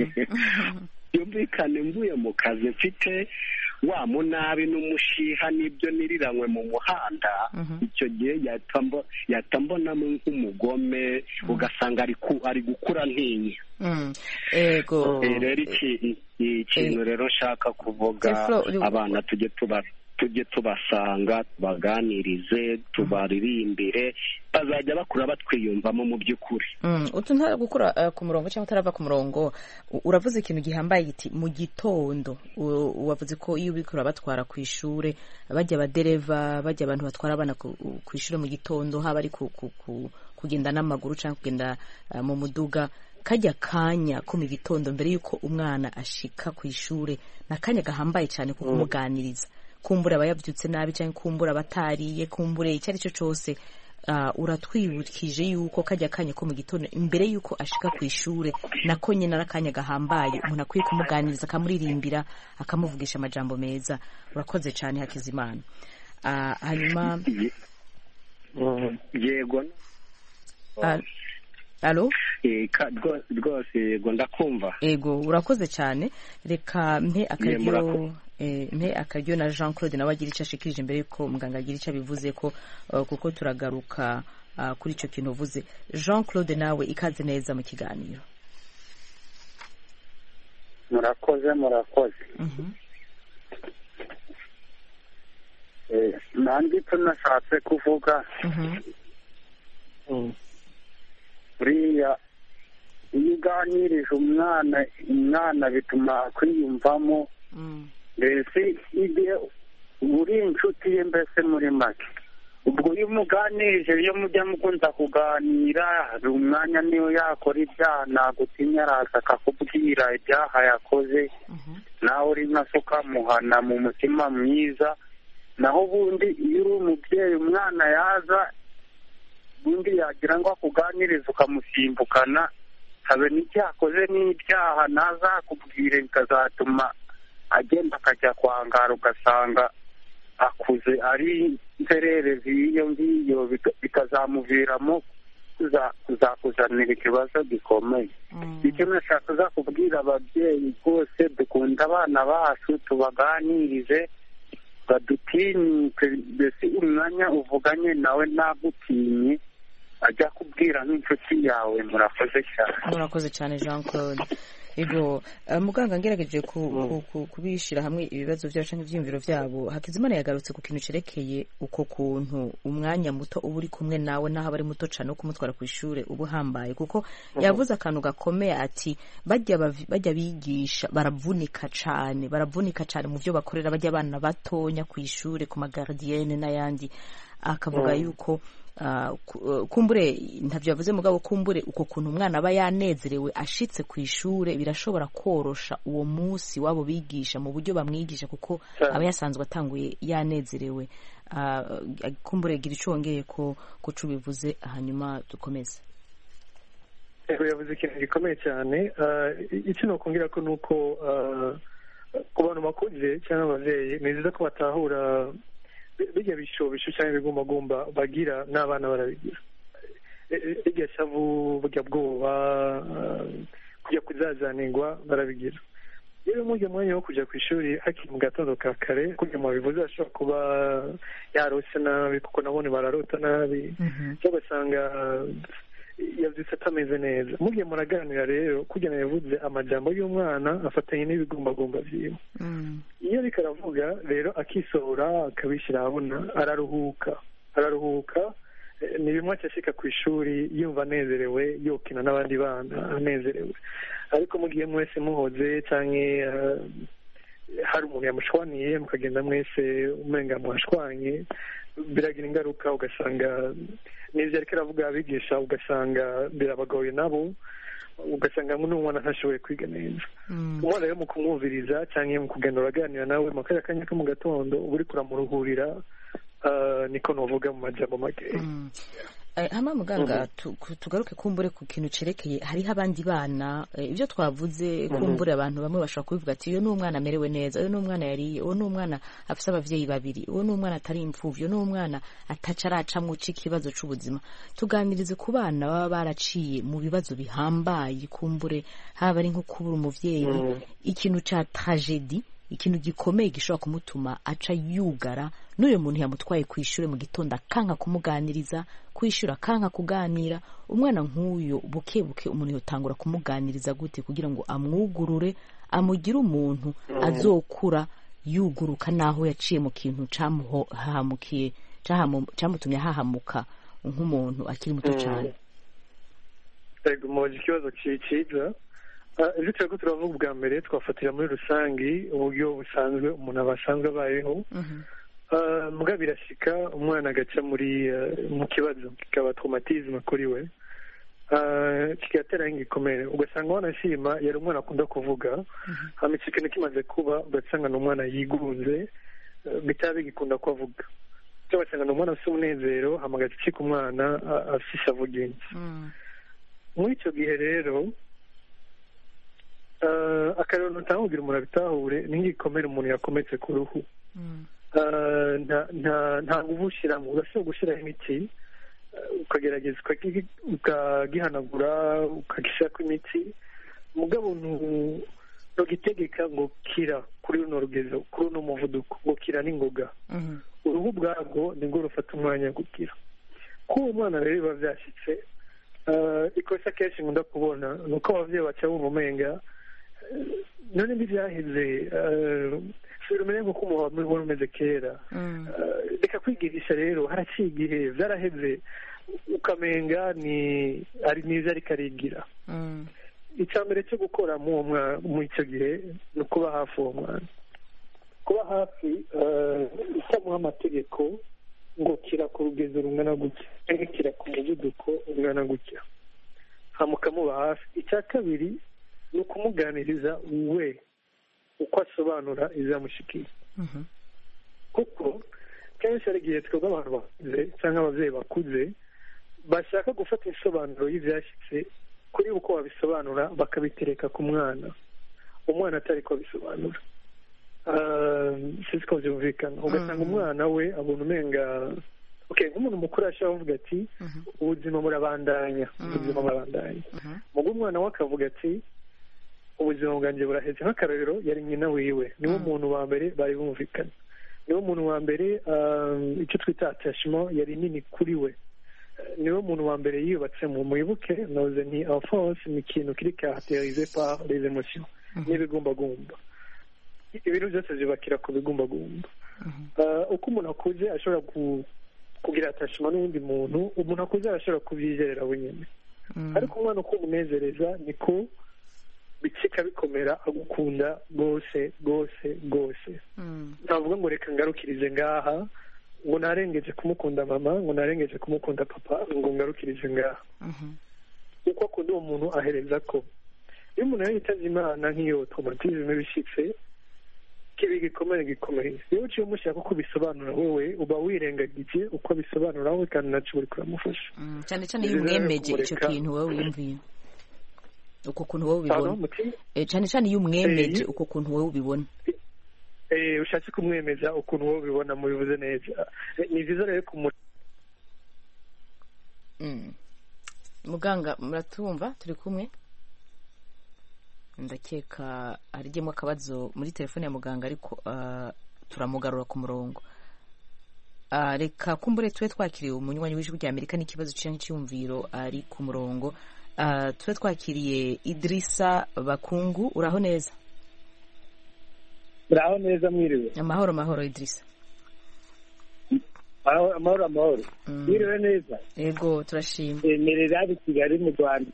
yumvikane mvuye mu kazi mfite wa munabi n'umushiha n'ibyo niriranywe mu muhanda icyo gihe yahita mbo- yahita mbonamo nk'umugome ugasanga ari ku- ari gukura ntinya Mm. ego Eh, rero iki i- ikintu rero nshaka kuvuga Teflo, uri- abana tujye tuba tujye tubasanga tubaganirize tubaririmbire bazajya bakura batwiyumvamo mu by'ukuri Mm, utu ntara gukura eh, ku murongo cyangwa utarava ku murongo u- uravuze ikintu gihambaye giti mu gitondo U- wavuze ko iyo uriko urabatwara ku ishure bajya abadereva bajya abantu batwara abana ku ku ishure mu gitondo haba ari ku, ku, ku, kugenda n'amaguru cyangwa kugenda eh, mu muduga kajya kanya ko mu gitondo mbere y'uko umwana ashika ku ishure ni akanya gahambaye cyane ko kumuganiriza kumbura aba yabyutse nabi cyangwa kumbura abatariye kumbure icyo ari cyo cyose uh, uratwibukije yuko kajya kanya ko mu gitondo imbere yuko ashika ku ishure nako nyine ari akanya gahambaye umuntu akwiye kumuganiriza akamuririmbira akamuvugisha amajambo meza urakoze cyane hakizimana uh, hanyuma yego uh, alo eh, ka- rwo- rwose yego ndakumva ego urakoze cyane reka mpe akaryo murakoze. eh, mpe akaryo na jean claude nawe agira icyo ashikirije mbere yuko muganga agira icyo abivuze ko uh, kuko turagaruka uh, kuri icyo kintu uvuze jean claude nawe ikaze neza mu kiganiro murakoze murakoze Eh, nanjye icyo nashatse kuvuga buriya iyo uganirije umwana umwana bituma kwiyumvamo mbese igihe uri inshuti ye mbese muri make ubwo iyo umuganirije iyo mujya mukunda kuganira hari umwanya niyo yakora ibyaha nagutinya araza akakubwira ibyaha yakoze nawe uri nka so ukamuhana mu mutima mwiza naho ubundi iyo uri umubyeyi umwana yaza ubundi yagira ngo akuganirize ukamusimbukana habe n'icyaha akoze n'ibyaha ntazakubwire bikazatuma agenda akajya kwangara ugasanga akuze ari inzererezi y'iyo ngiyo bika- bikazamuviramo kuza- kuzakuzanira ikibazo gikomeye icyo nashakaga kubwira ababyeyi rwose dukunda abana bacu tubaganirize badutinyuke mbese umwanya uvuganye nawe ntagutinye ajya kubwira nk'inshuti yawe murakoze cyane murakoze cyane jean claude ego eh, muganga ngerageje ku- ku- ku- kubishyira hamwe ibibazo byabo cyangwa ibyiyumviro byabo hakizimana yagarutse ku kintu cyerekeye uko kuntu umwanya muto uba uri kumwe nawe n'aho aba ari muto cyane wo kumutwara ku ishuri uba uhambaye kuko yavuze akantu gakomeye ati bajya bavi- bajya bigisha baravunika cyane baravunika cyane mu byo bakorera bajya abana batonya ku ishuri ku magaridiyene n'ayandi akavuga yuko ah, ku- eh, kumbure ntabyo yavuze mugabo kumbure uko kuntu umwana aba yanezerewe ashitse ku ishure birashobora korosha uwo munsi wabo bigisha mu buryo bamwigisha kuko Cyane. aba yasanzwe atanguye yanezerewe Ah, kumbure gira icyo wongeye ko kuco ubivuze hanyuma dukomeze Yego yavuze ikintu gikomeye cyane Ah, icyo nokongera ko ni uko ah, ku bantu bakuze cyangwa ababyeyi ni byiza ko batahura bi- bijya bishobisho cyangwa ibigumbagumba bagira n'abana barabigira E- e- irya shavu burya bwoba ah, kujya kuzazanirwa barabigira rero mujya mwanya wo kujya ku ishuri hakiri mu gatondo ka kare kujya mu bivuze ashobora kuba yarose nabi kuko nabone bararota nabi cyangwa ugasanga yabyutse atameze neza mugiye muraganira rero kugira ngo yavuze amajambo y'umwana afatanye n'ibigumbagumba byiwe iyo ariko aravuga rero akisohora akabishyira ahabona araruhuka araruhuka eh, ni bimwe acashika ku ishuri yumva anezerewe yokina n'abandi bana anezerewe ariko mugiye mwese muhoze cyangwa hari umuntu yamushwaniye mukagenda mwese umenga mwashwanye biragira ingaruka ugasanga n'ibyo ariko aravuga abigisha ugasanga birabagoye nabo ugasanga n'umwana ntashoboye kwiga neza umwana rero mu kumwumviriza cyangwa mu kugenda uraganira nawe mu kanya kanya ko mu gatondo uba uri kuramuruhurira ah, niko nuvuga mu majambo makeya Eh, hama muganga tu- ku- tugaruke kumbure ku kintu cerekeye hariho abandi bana eh, ibyo twavuze kumbure abantu bamwe bashobora kubivuga ati uyu ni umwana amerewe neza uyu ni umwana yariye uwo ni umwana afise abavyeyi babiri uwo ni umwana atari imfuvyi uwo ni umwana ataca aracamwo ikibazo c'ubuzima tuganirize ku bana baba baraciye mu bibazo bihambaye kumbure haba ari nko kubura umuvyeyi ikintu ca tragedi ikintu gikomeye gishobora kumutuma aca yugara n'uyu muntu yamutwaye ku ishuri mu gitondo akanka kumuganiriza ku ishuri akanka kuganira umwana nk'uyu buke buke umuntu yotangura kumuganiriza gute kugira ngo amwugurure amugire umuntu azokura yuguruka n'aho yaciye mu kintu camuhamukiye cahamu- camutumye ahahamuka nk'umuntu akiri muto cyane yego mubaza ikibazo ki- cyiza Ah, ibyo turiko turavuga ubwa mbere twafatira muri rusangi uburyo busanzwe umuntu aba asanzwe abayeho Ah, mbwa birashika umwana agaca muri ah, mu kibazo kikaba traumatisme kuri we Ah, kigatera nk'igikomere ugasanga wanashima yari umwana akunda kuvuga hama ico kintu kimaze kuba ugasanga ni umwana yigunze eh, bitaba bigikunda ko avuga cyangwa ugasanga ni umwana afite umunezero hama agacika umwana ah, afise ishavu ryinshi muri icyo gihe rero ah, akarero ntawugira umuntu abitahure n'ingikomere umuntu yakometse ku ruhu Ah, nta nta nta nguvu ushyiramo urashobora gushyiraho imiti ah, ukagerageza ukagi- ukagihanagura ukagishyirako imiti mugabo ntu- ntugitegeka ngo kira kuri runo rugezo kuri runo muvuduko ngo kira n'ingoga uruhu ubwarwo nibwo rufata umwanya wo gukira ko uwo mwana rero biba byashyitse ah, ikosa kenshi nkunda kubona ni uko ababyeyi baca bumva umenga eh, none ntibyaheze sura umenya nk'uko umuntu wari umeze kera Eh, reka kwigirisha rero haraciye igihe byaraheze ukamenga ni ari niza ariko arigira icya mbere cyo gukora muri uwo mwa- muri icyo gihe ni ukuba hafi uwo mwana kuba hafi eh, utamuha amategeko ngo kira ku rugezo rungana gutya cyangwa kira ku muvuduko ungana gutya hama ukamuba hafi icya kabiri ni ukumuganiriza we uko asobanura izamushikiye kuko kenshi hari igihe twebwe abantu bakuze cyangwa ababyeyi bakuze bashaka gufata insobanuro y'ibyashyitse kuri uko babisobanura bakabitereka ku mwana umwana atari ko abisobanura sinzi ko byumvikana ugasanga umwana we abona umenga nk'umuntu mukuru ashobora kuvuga ati ubuzima burabandanya ubuzima burabandanya mugo umwana we akavuga ati ubuzima bwanjye buraheze nk'akarorero yari nyina wiwe niwo muntu wa mbere bari bumvikana niwo muntu wa mbere icyo twita atashimo yari nini kuri we niwo muntu wa mbere yubatse mu mwibuke noze ni alphonse ni ikintu kiri karakterize par les emotions n'ibigumbagumba ibintu byose byubakira ku bigumbagumba uko umuntu akuze ashobora kugira atashima n'uwundi muntu umuntu akuze arashobora kubyizerera wenyine ariko umwana uko umunezereza niko bicika bikomera agukunda rwose rwose rwose ntavuga ngo reka ngarukirize ngaha ngo narengeje kumukunda mama ngo narengeje kumukunda papa ngo ngarukirize ngaha uko akunda uwo muntu ahereza ko iyo umuntu yari yitaze imana nk'iyo tomatizme bishyitse kiba igikomere gikomeye iyo uciye umushaka uko bisobanura wowe uba wirengagije uko bisobanura we kandi nacyo uri kuramufasha cyane cyane iyo umwemeje icyo kintu wowe wiyumviye uko kuntu wowe ubibona cyane cyane iyo umwemeje uko kuntu wowe ubibona ushatse kumwemeza ukuntu wowe ubibona mubivuze neza ni byiza rero kumu muganga muratumva turi kumwe ndakeka harijyemo akabazo muri telefone ya muganga ariko turamugarura ku murongo reka kumbure tube twakiriye umunywanyi w'ijwi rya amerika n'ikibazo cyangwa icyumviro ari ku murongo tube twakiriye idirisa bakungu uraho neza uraho neza mwiriwe amahoro amahoro idirisa amahoro amahoro mwiriwe neza yego turashima merera i kigali mu rwanda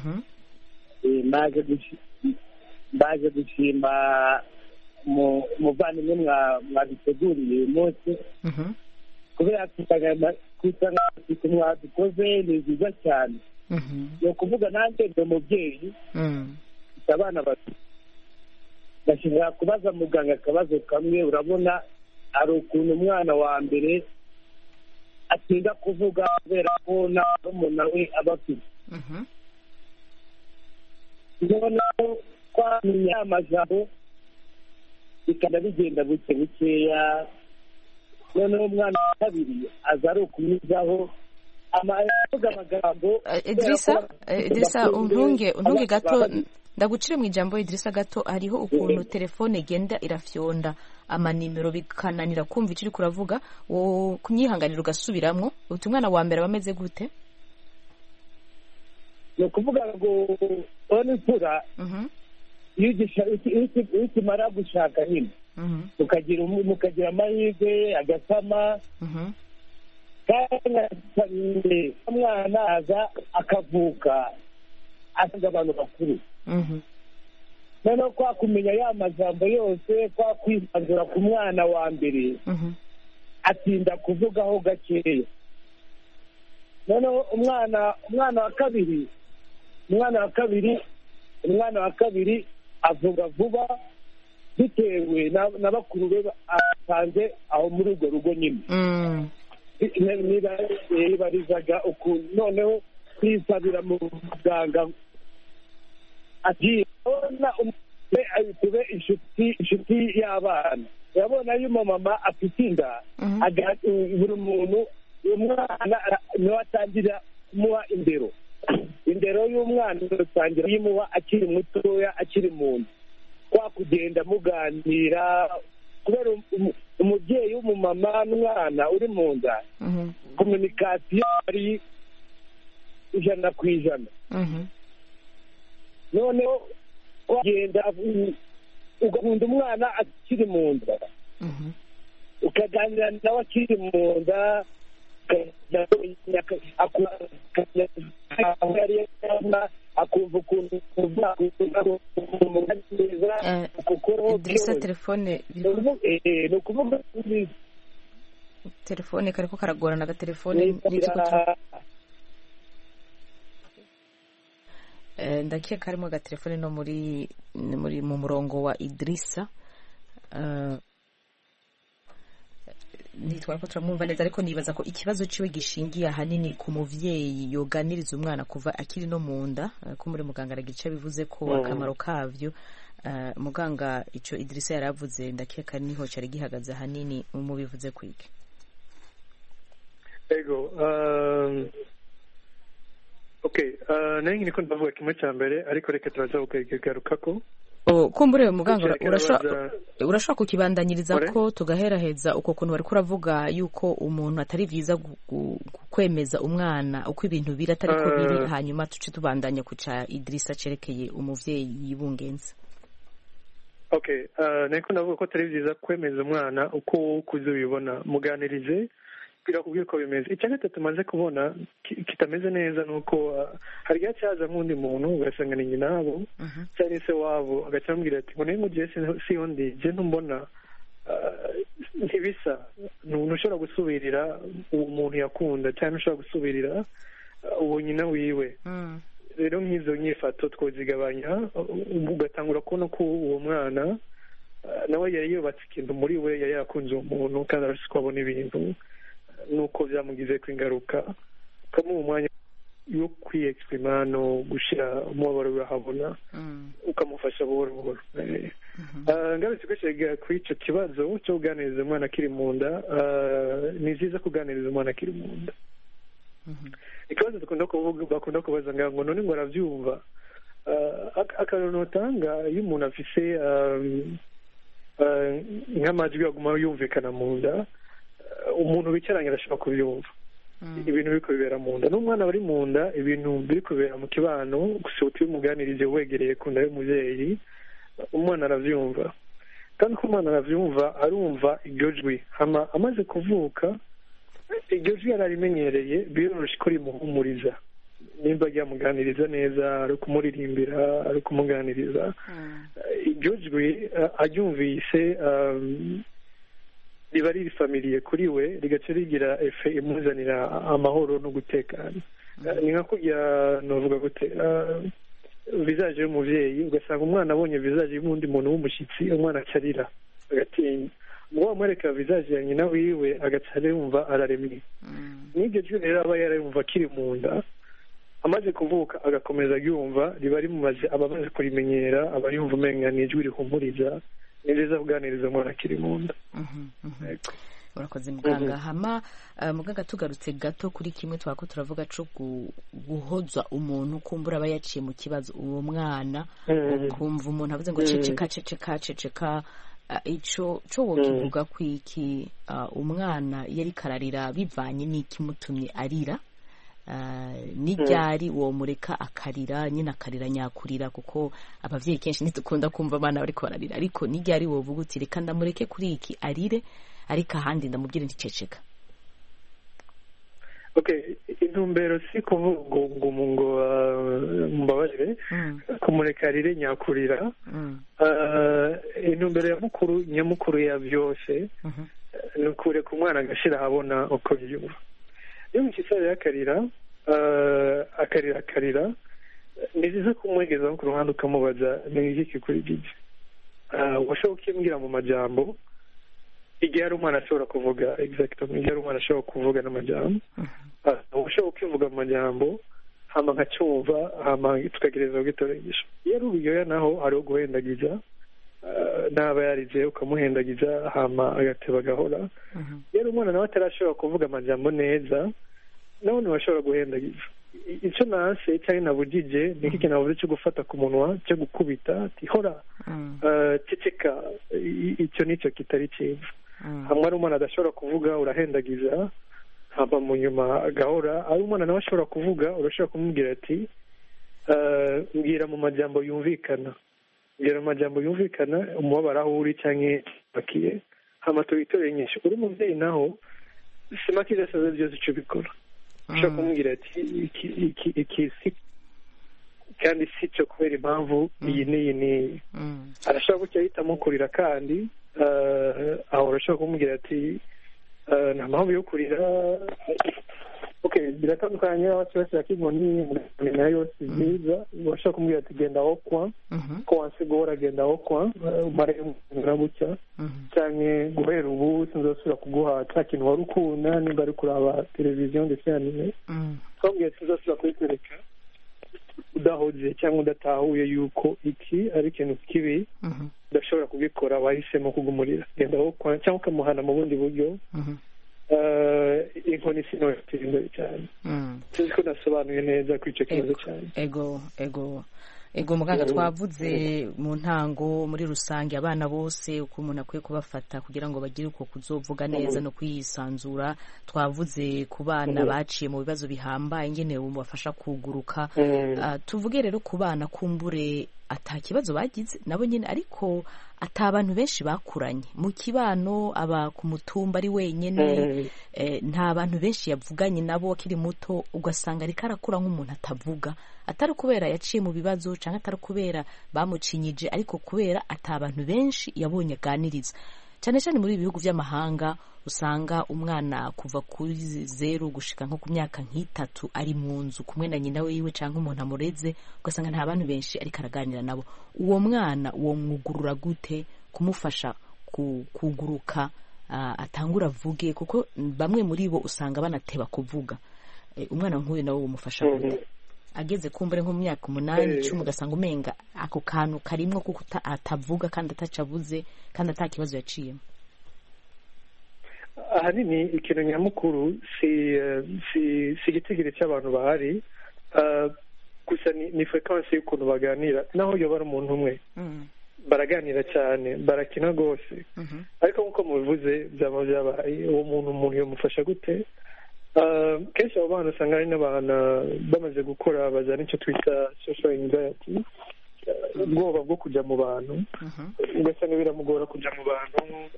mbaje gushima umuvandimwe mwaduteguriye uyu munsi kubera ku mwadukoze ni nziza cyane ni ukuvuga nanjye ndi umubyeyi mfite abana babiri ndashobora kubaza muganga akabazo kamwe urabona hari ukuntu umwana wa mbere atinda kuvuga kubera ko nta n'umuntu we aba afite noneho twamenya amajambo bikaba bigenda buke bukeya noneho umwana wa kabiri aza ari ukunyuzaho avuga amagambo idirisa idirisa untunge untunge gato ndagucire mu ijambo idirisa gato hariho ukuntu telefone igenda irafyonda amanimero bikananira kumva icyo uri kuravuga kumyihanganira ugasubiramo uti umwana wa mbere aba ameze gute ni ukuvuga ngo ubona imfura iyo ukimara gushaka nyine mukagira amahirwe agasama kandi umwana aza akavuka asanga abantu bakuru noneho kwa kumenya ya majambo yose kwa kwisanzura ku mwana wa mbere atinda kuvugaho gakeya noneho umwana umwana wa kabiri umwana wa kabiri umwana wa kabiri avuga vuba bitewe na bakuru be asanze aho muri urwo rugo nyine nibarizaga ukuntu noneho kwisabira mu muganga ati tube inshuti inshuti y'abana urabona iyo umumama afite inda buri muntu umwana niwe atangira kumuha indero indero y'umwana utangira kuyimuha akiri mutoya akiri mu nda kwa kugenda muganira kubera umubyeyi w'umumama n'umwana uri mu nda kominikasiyo ari ijana ku ijana noneho wagenda ugakunda umwana akiri mu nda ukaganira nawe akiri mu nda akumva ukuntu idirisa telefone ni ukuvuga telefone kariko karagorana agatelefone n'igiko ndakeka harimo agatelefone no muri muri mu murongo wa idirisa ntitwara ko turamwumva neza ariko nibaza ko ikibazo ciwe gishingiye ahanini ku muvyeyi yoganiriza umwana kuva akiri no mu nda eh, ko muri muganga aragica bivuze ko Mm. akamaro kavyo eh, muganga ico Idrissa yaravuze ndakeka niho cari gihagaze ahanini mubivuze kwiki ego um, okay uh, nayo niko ndavuga kimwe cya mbere ariko reka turaza kukigarukako Oh, kumbure muganga Kuki urashobora arabaza- urashobora kukibandanyiriza Ore? ko tugaheraheza uko kuntu bariko uravuga yuko umuntu atari vyiza gu- gu- gu- kwemeza umwana uko ibintu biri atari ko biri Eh. hanyuma tuce tubandanya ku ca Idrissa cerekeye umuvyeyi yibungenze okay uh, niko ndavuga ko atari byiza kwemeza umwana uko ukuze ubibona muganirize birakubwira uko bimeze icya gatatu maze kubona ki- kitameze neza ni uko uh, hari igihe cyaza nk'undi muntu ugasanga ni nyina wabo cyangwa se wabo agaca amubwira ati ngo niba ugiye siho ndi je ntumbona uh, ntibisa ntushobora gusubirira uwo muntu yakunda cyangwa ntushobora gusubirira uh, uwo nyina wiwe rero nk'izo nyifato twozigabanya uh, ugatangura kubona ko uwo mwana uh, nawe yari yubatse ikintu muri we yari yakunze uwo muntu kandi arashobora kubona ibintu nuko byamugizeko ingaruka ukamuha umwanya wo kwiyexprima no gushyira umubabaro we ahabona ukamufasha buhoro buhoro Eh, ah, ngarutse gushyira kuri icyo kibazo cyo kuganiriza umwana akiri mu nda ah, ni byiza kuganiriza umwana akiri mu nda ikibazo dukunda kuvuga bakunda kubaza ngaho ngo none ngo arabyumva Ah, ak- akantu utanga iyo umuntu afise um, ah, nk'amajwi aguma yumvikana mu nda ah, umuntu bicaranye arashobora kubyumva ibintu biri kubibera mu nda n'umwana bari mu nda ibintu biri kubera mu kibano gusa utibimuganirije wegereye ku nda y'umubyeyi umwana arabyumva kandi ko umwana arabyumva arumva iryo jwi hama amaze kuvuka iryo jwi yararimenyereye biroroshye ko rimuhumuriza nimba ryamuganiriza neza ari kumuririmbira ari kumuganiriza iryo jwi eh, aryumvise um, riba riri famiriye kuri we rigaca rigira efe imuzanira amahoro no gutekana Eh, ni nka kurya novuga gute eh, vizaje y'umuvyeyi ugasanga umwana abonye vizaje y'undi muntu w'umushyitsi umwana acarira agatinya ubwo wamwereka vizaje ya nyina wiwe agaca yumva araremye n'iryo jwi rero aba yarayumva akiri mu nda amaze kuvuka agakomeza aryumva riba rimumaze aba amaze kurimenyera aba yumva umenga ni ijwi rihumuriza ni byiza kuganiriza umwana akiri mu nda Yego. urakoze muganga hama eh, muganga tugarutse gato kuri kimwe twako turavuga co gu- guhoza umuntu kumbura aba yaciye mu kibazo uwo mwana Mm. ukumva umuntu avuze ngo Mm. ceceka ceceka ceceka eh, ico co wokivuga kwiki eh, umwana yari kararira bivanye n'ikimutumye arira Eh, n'iryari uwo mureka akarira nyine akarira nyakurira kuko abavyeyi kenshi ntidukunda kumva abana bariko bararira ariko n'iryari wovuga uti reka ndamureke kuri iki arire ariko ahandi ndamubwire nticeceka okay intumbero si kuvuga ngo ngo ngo uh, mbabarire kumureka rire nyakurira Uh, intumbero ya mukuru nyamukuru ya byose ni ukureka umwana agashira ahabona uko byumva iyo umushyitsi rero akarira uh, akarira akarira ni byiza kumwegezaho ku ruhande ukamubaza ni iki kikuri gigi washobora ukimbwira mu majambo igihe hari umwana ashobora kuvuga exactement igihe hari umwana ashobora kuvuga n'amajambo uh, ushobora ukivuga mu majambo hama nkacyumva hama tukagereza kugitoresha iyo ari uburyoya naho hariho guhendagiza uh, naba yarize ukamuhendagiza hama agateba agahora iyo ari umwana nawe atarashobora kuvuga amajambo neza nawe ntibashobora guhendagiza I- icyo nase cyangwa nabugije ni iki kintu navuze cyo gufata ku munwa cyo gukubita ati hora uh, ceceka I- icyo nicyo kitari cyiza hamwe ari umwana adashobora kuvuga urahendagiza hama mu nyuma agahora ari umwana nawe ashobora kuvuga urashobora kumubwira ati "Eh, mbwira mu majambo yumvikana mbwira mu majambo yumvikana umubabaro aho uri cyangwa bakiye hama tubitoreye nyinshi uri umubyeyi naho sima kiza saza byose icyo bikora ushobora kumubwira ati iki iki iki si kandi si cyo kubera impamvu iyi n'iyi n'iyi arashobora gutya ahitamo kurira kandi eh, aho urashobora kumubwira ati eh, nta mpamvu yo kurira ok okay biratandukanye aho kiba kinkoni muri nayo si byiza urashobora kumbwira ati genda aho kwa ko wansigura genda aho kwa umare umwanya bucya cyane guhera ubu sinzosubira kuguha cya kintu wari ukunda nimba ari kuraba televiziyo ndetse na nime twabwiye sinzosubira kubikwereka udahoze cyangwa udatahuye yuko iki ari ikintu kibi udashobora kugikora wahisemo kugumurira genda aho kwa cyangwa ukamuhana mu bundi buryo inkoni sinotera imbere cyane sinzi ko nasobanuye neza kuri icyo kibazo cyane ego ego ego muganga twavuze mu ntango muri rusange abana bose uko umuntu akwiye kubafata kugira ngo bagire uko kuzovuga neza no kwisanzura twavuze ku bana baciye mu bibazo bihambaye ingene bubafasha kuguruka tuvuge rero ku bana kumbure ata kibazo bagize nabo nyine ariko ata abantu benshi bakuranye mu kibano aba ku mutumba ari wenyine nta bantu benshi yavuganye nabo akiri muto ugasanga ariko arakura nk'umuntu atavuga atari kubera yaciye mu bibazo cyangwa atari kubera bamucinyije ariko kubera ata abantu benshi yabonye aganiriza cyane cyane muri ibi bihugu by'amahanga usanga umwana kuva kuri zeru gushika nko ku myaka nk'itatu ari mu nzu kumwe na nyina wiwe cyangwa umuntu amureze ugasanga nta bantu benshi ariko araganira nabo uwo mwana uwo mwugurura gute kumufasha kuguruka atangura avuge kuko bamwe muri bo usanga banateba kuvuga umwana nk'uyu nawe umufasha gute ageze kumbure nko mu myaka umunani icumi ugasanga umenga ako kantu karimwo kuko atavuga kandi atacabuze kandi ata kibazo yaciyemo ahanini ikintu nyamukuru si si si igitigiri cy'abantu bahari gusa ni frekansi y'ukuntu baganira naho yoba ari umuntu umwe baraganira cyane barakina rwose ariko nk'uko mubivuze byaba byabaye uwo muntu umuntu yamufasha gute kenshi abo bana usanga hari n'abantu bamaze gukora bazana icyo twita social anxiety ubwoba bwo kujya mu bantu ugasanga biramugora kujya mu bantu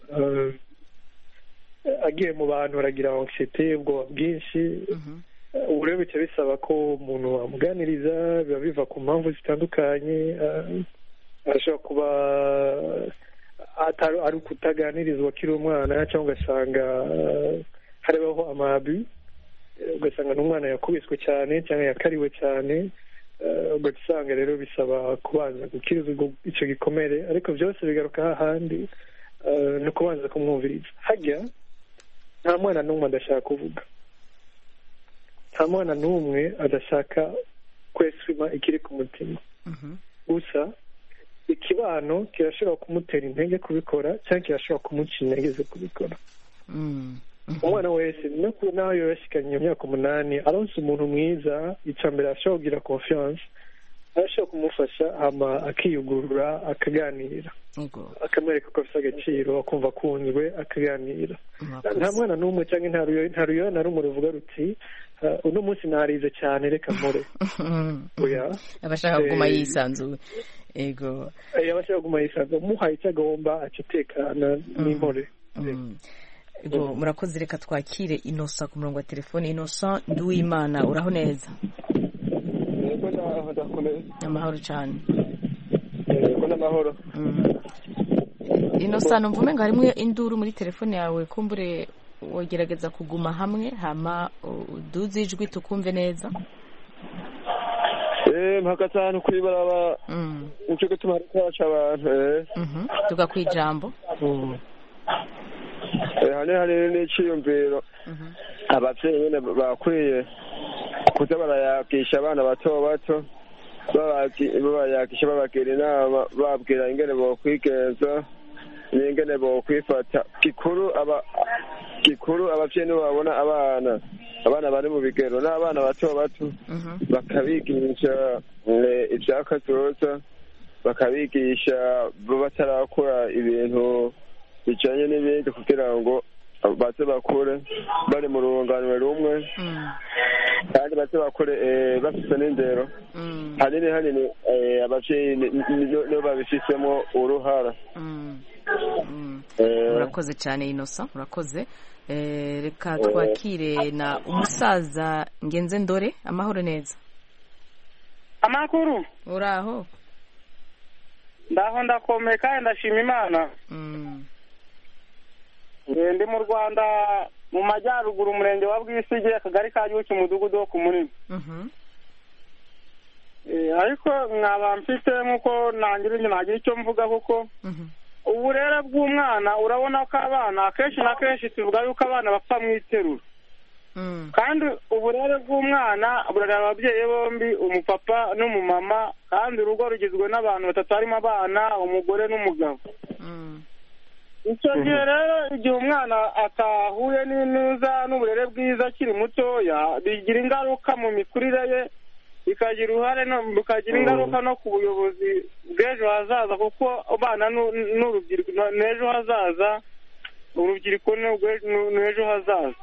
agiye mu bantu aragira anxiety ubwoba bwinshi ubu rero bica bisaba ko umuntu wamuganiriza biba biva ku mpamvu zitandukanye ashobora kuba ari ukutaganirizwa akiri umwana cyangwa ugasanga hariho amabi ugasanga n'umwana yakubiswe cyane cyangwa yakariwe cyane ugahita usanga rero bisaba kubanza gukiriza icyo gikomere ariko byose bigaruka hahandi ni ukubanza kumwumviriza hajya nta mwana n'umwe adashaka kuvuga nta mwana n'umwe adashaka kwesima ikiri ku mutima gusa ikibano kirashobora kumutera intege kubikora cyangwa kirashobora kumuca intege zo kubikora umwana wese naho yoba yashikanye iyo myaka umunani aronse umuntu mwiza icya mbere ashobora kugira confiance arashobora kumufasha hama akiyugurura akaganira akamwereka ko afite agaciro akumva akunzwe akaganira nta mwana n'umwe cyangwa nta ruyo na rumwe ruvuga ruti uno munsi narize cyane reka mpore abashaka kuguma yisanzuye ego abashaka kuguma yisanzuye umuhaye icyo agomba aca atekana n'impore ego murakoze reka twakire inosa ku murongo wa telefone inosa nduwimana uraho neza amahoro cyane n'amahoro inosa numva umenga harimo induru muri telefone yawe kumbure wogerageza kuguma hamwe hama uduze ijwi tukumve neza eh mpaka cyane kuri baraba nicyo gituma ari kwaca abantu eh tuga ku ijambo hane hanini n'iciyumviro ababyeyi nyine bakwiye kuza barayagisha abana bato bato babayagisha babagira inama babwira ingene bokwigenza n'ingene bokwifata gikuru aba gikuru ababyeyi nibo babona abana abana bari mu bigero n'abana bato bato bakabigisha ibyakazoza bakabigisha batarakora ibintu bijyanye n'ibindi kugira ngo baze bakure bari mu runganwe rumwe kandi baze bakure bafite n'indero hanini hanini ababyeyi nibo babifitemo uruhara urakoze cyane inosa urakoze reka twakire na umusaza ngenze ndore amahoro neza amakuru uraho ndaho ndakomeye kandi ndashima imana ndi mu rwanda mu majyaruguru umurenge wa bwisige akagari ka gihugu umudugudu wo ku munini ariko nkaba mfite nk'uko nagira nagira icyo mvuga kuko uburere bw'umwana urabona ko abana akenshi na kenshi tuvuga yuko abana bapfa mu iterura kandi uburere bw'umwana burareba ababyeyi bombi umupapa n'umumama kandi urugo rugizwe n'abantu batatu harimo abana umugore n'umugabo icyo gihe rero igihe umwana atahuye n'inuza n'uburere bwiza akiri mutoya bigira ingaruka mu mikurire ye bikagira uruhare bikagira ingaruka no ku buyobozi bw'ejo hazaza kuko abana n'urubyiruko n'ejo hazaza urubyiruko n'ejo hazaza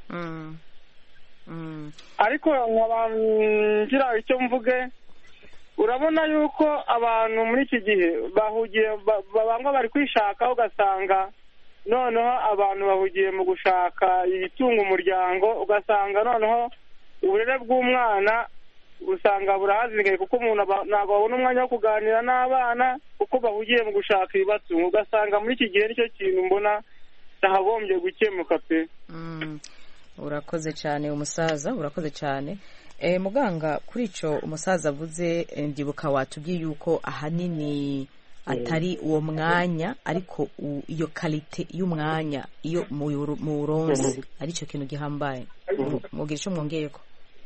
ariko nkaba ngira icyo mvuge urabona yuko abantu muri iki gihe bahugiye bamwe bari kwishakaho ugasanga noneho abantu bahugiye mu gushaka ibitunga umuryango ugasanga noneho uburere bw'umwana usanga burahazingaye kuko umuntu ntabwo babona umwanya wo kuganira n'abana kuko bahugiye mu gushaka ibibatunga ugasanga muri iki gihe nicyo kintu mbona cyahagombye gukemuka pe urakoze cyane umusaza urakoze cyane muganga kuri icyo umusaza avuze ndibuka watubwiye yuko ahanini atari uwo mwanya ariko iyo karite y'umwanya iyo mu buronzi ari cyo kintu gihambaye mubwira icyo mwongeye ko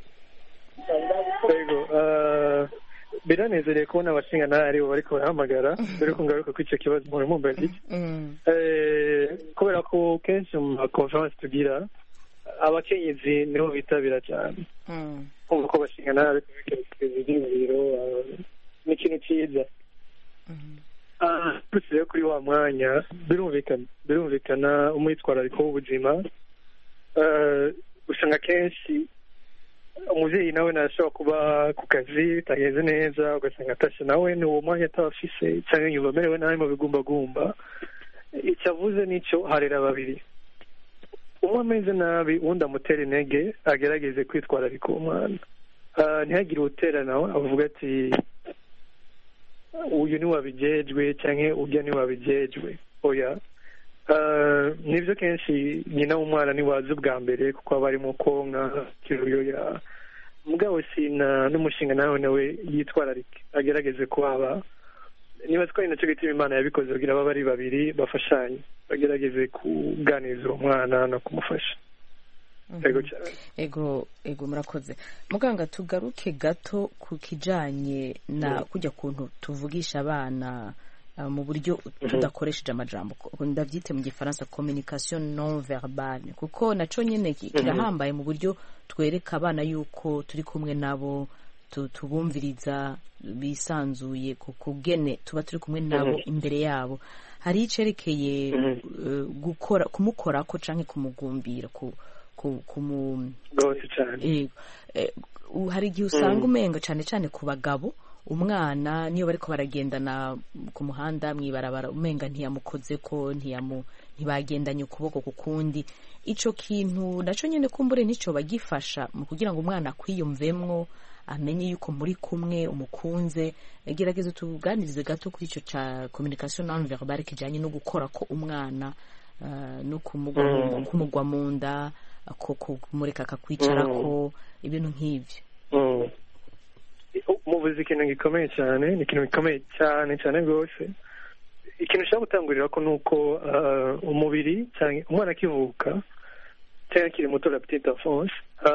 biranezereye kubona abashinga nawe aribo bariko barahamagara dore ko ngaruka kuri icyo kibazo mpora mumbaza iki kubera ko kenshi mu makonferansi tugira abakenyezi niho bitabira cyane kumva ko bashinga nawe ibyiyumviro ni ikintu cyiza turutse kuri wa mwanya birumvikana birumvikana umwitwarariko w'ubuzima usanga kenshi umubyeyi nawe ntashobora kuba ku kazi bitageze neza ugasanga atashe nawe ni uwo mwanya atabafise cyangwa yumva amerewe nabi mu bigumbagumba icyo avuze nicyo harera babiri umwe ameze nabi uwundi amutera intege agerageze kwitwararika uwo mwana ntihagire uwutera nawe avuga ati uyu ntiwabigejwe cyangwa ujya ntiwabigejwe oya nibyo kenshi nyina w'umwana ntiwazi ubwa mbere kuko aba arimo konka kiruyoya mugabo sina n'umushinga nawe nawe yitwararike agerageze kuhaba niba twari nacyo gituma imana yabikoze kugira baba ari babiri bafashanye bagerageze kuganiriza uwo mwana no kumufasha ego ego murakoze muganga tugaruke gato ku kijyanye na kujya kuntu tuvugisha abana mu buryo tudakoresheje amajambo ndabyite mu gifaransa communication non verbale kuko nacyo nyine kirahambaye mu buryo twereka abana yuko turi kumwe nabo tubumviriza bisanzuye ku kugene tuba turi kumwe nabo imbere yabo hari icyerekeye gukora kumukora ko cyangwa kumugumbira hari igihe usanga umenga cyane cyane ku bagabo umwana niyo bariko baragendana ku muhanda mwibarabara umenga ntiyamukoze ko ntibagendanye ukuboko ku kundi icyo kintu nacyo nyine kumbure nicyo bagifasha mu kugira ngo umwana akwiyumvemwo amenye yuko muri kumwe umukunze gerageza tuganirize gato kuri icyo cya communication non verbale kijyanye no gukora ko umwana no kumugwa mu nda kumureka akakwicarako ibintu nk'ibyo muvuze ikintu gikomeye cyane ni ikintu gikomeye cyane cyane rwose ikintu ushaka gutangurira ko ni uko umubiri cyangwa umwana akivuka cyangwa akiri muto la petite enfance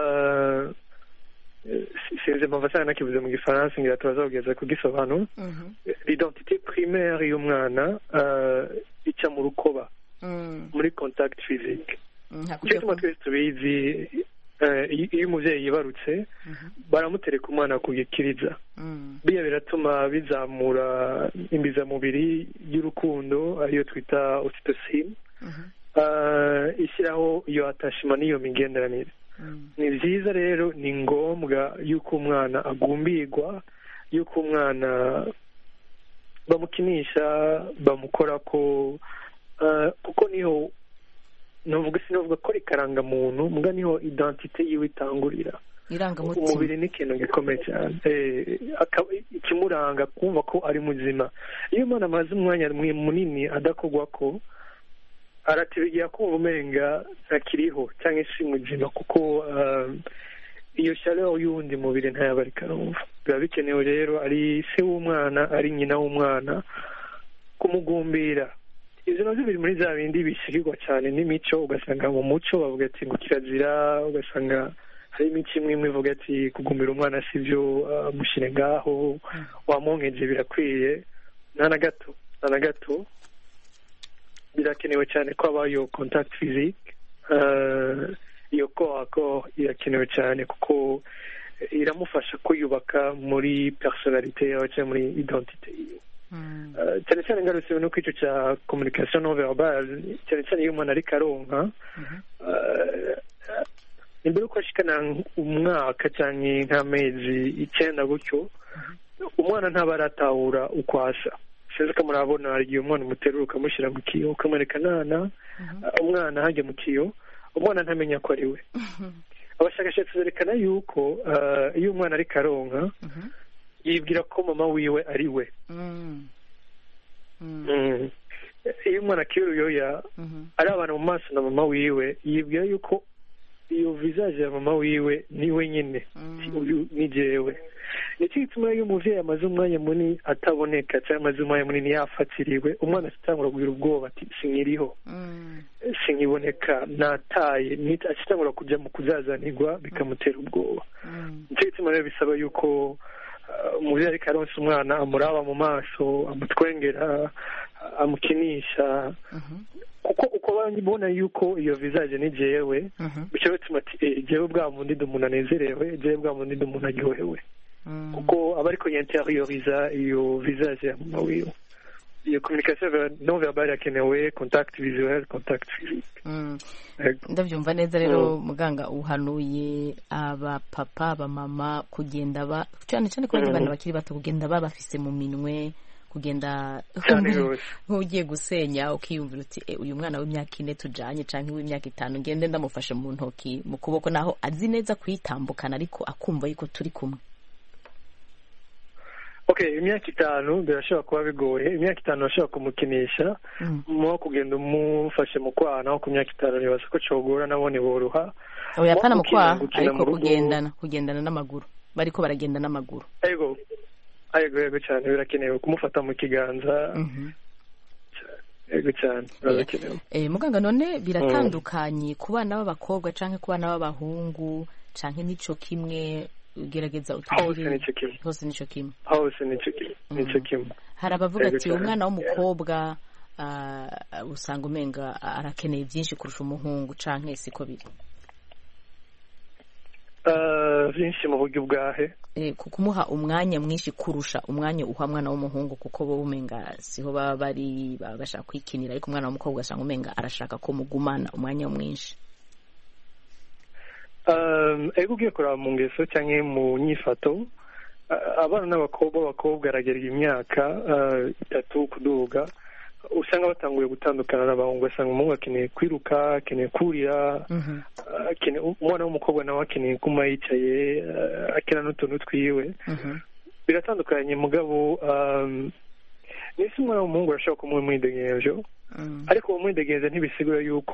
sinzi impamvu cyane nakivuze mu gifaransa ngira turaza kugeza kugisobanura l'identité primaire y'umwana ica mu rukoba muri contact physique icyo gituma twese tubizi iyo umubyeyi yibarutse baramutereka umwana ku gikiriza biya biratuma bizamura imbizamubiri y'urukundo ariyo twita oxytocin ishyiraho iyo atashima n'iyo migenderanire ni byiza rero ni ngombwa y'uko umwana agumbirwa y'uko umwana bamukinisha bamukora ko kuko niho navuga sinavuga ko ari karangamuntu mbwa niho identite yiwe itangurira umubiri ni ikintu gikomeye cyane ikimuranga kumva ko ari muzima iyo umwana amaze umwanya munini adakorwa ko aratibigira kumva umenga ntakiriho cyangwa se muzima kuko iyo shaleur y'uwundi mubiri ntayaba ariko arumva biba bikenewe rero ari se w'umwana ari nyina w'umwana kumugumbira izo nazo biri muri za bindi bishyirirwa cyane n'imico ugasanga mu muco bavuga ati ngo kirazira ugasanga hari imico imwe imwe ivuga ati kugumbira umwana si byo mushyire ngaho wamwonkeje birakwiye nta na gato nta na gato birakenewe cyane ko habaho iyo contact physique iyo ko irakenewe cyane kuko iramufasha kwiyubaka muri personalite yawe cyangwa muri identite yiwe cyane cyane ngarutse no icyo cya communication non verbal cyane cyane iyo umuntu ariko aronka imbere yuko ashikana umwaka cyangwa nk'amezi icyenda gutyo umwana ntaba aratahura uko asa sinzi ko murabona hari igihe umwana umuterura ukamushyira mu kiyo ukamwereka nana umwana hajya mu kiyo umwana ntamenya ko ari we abashakashatsi berekana yuko iyo umwana ariko aronka yibwira ko mama wiwe ari we iyo umwana akiri uruyoya ari abantu mu maso na mama wiwe yibwira yuko iyo vizaje ya mama wiwe ni we nyine uyu ni jewe nicyo gituma iyo umubyeyi amaze umwanya munini ataboneka cyangwa amaze umwanya munini yafatiriwe umwana atangura kugira ubwoba ati sinkiriho sinkiboneka nataye atangura kujya mu kuzazanirwa bikamutera ubwoba nicyo gituma rero bisaba yuko umubyeyi ariko aronsa umwana amuraba mu maso amutwengera amukinisha kuko uko babona yuko iyo vizaje ni jewe bityo bituma ati jewe bwa bundi ndi umuntu anezerewe jewe bwa bundi ndi umuntu aryohewe kuko aba ariko yinterioriza iyo vizaje ya mama wiwe iyo communication non verbal irakenewe contact visuel contact physique ndabyumva neza rero muganga uhanuye abapapa abamama kugenda ba cyane cyane ko abana bakiri bato kugenda babafise mu minwe kugenda nk'ugiye gusenya ukiyumvira uti uyu mwana w'imyaka ine tujanye cyangwa w'imyaka itanu ngende ndamufashe mu ntoki mu kuboko naho azi neza kuyitambukana ariko akumva yuko turi kumwe okay imyaka itanu birashobora kuba bigoye imyaka itanu urashobora kumukinisha mo kugenda umufashe mu kwaha naho ku myaka itanu nibaza ko cogora nabone boroha oya pana mu kwaha ariko kugendana kugendana n'amaguru bariko baragenda n'amaguru yego yego yego cyane birakenewe kumufata mu kiganza yego cyane birakenewe muganga none biratandukanye ku bana b'abakobwa canke ku bana b'abahungu canke nico kimwe ugerageza utugire hose nico kimwe hose nico nico kimwe hari abavuga ati umwana w'umukobwa usanga umenga arakeneye byinshi kurusha umuhungu canke siko biri byinshi mu buryo bwahe kumuha umwanya mwinshi kurusha umwanya uha mwana w'umuhungu kuko bo umenga siho baba bari baba bashaka kwikinira ariko umwana w'umukobwa asanga umenga arashaka ko mugumana umwanya mwinshi ego ugiye kureba mu ngeso cyangwa mu nyifato abana n'abakobwa abakobwa aragerera imyaka itatu kuduga usanga batanguye gutandukana n'abahungu ugasanga umuhungu akeneye kwiruka akeneye kurira umwana w'umukobwa nawe akeneye kuma yicaye akina n'utuntu twiwe biratandukanye mugabo n'isi umwana w'umuhungu arashobora kumuha umwidegenzo ariko uwo mwidegenzo ntibisigura yuko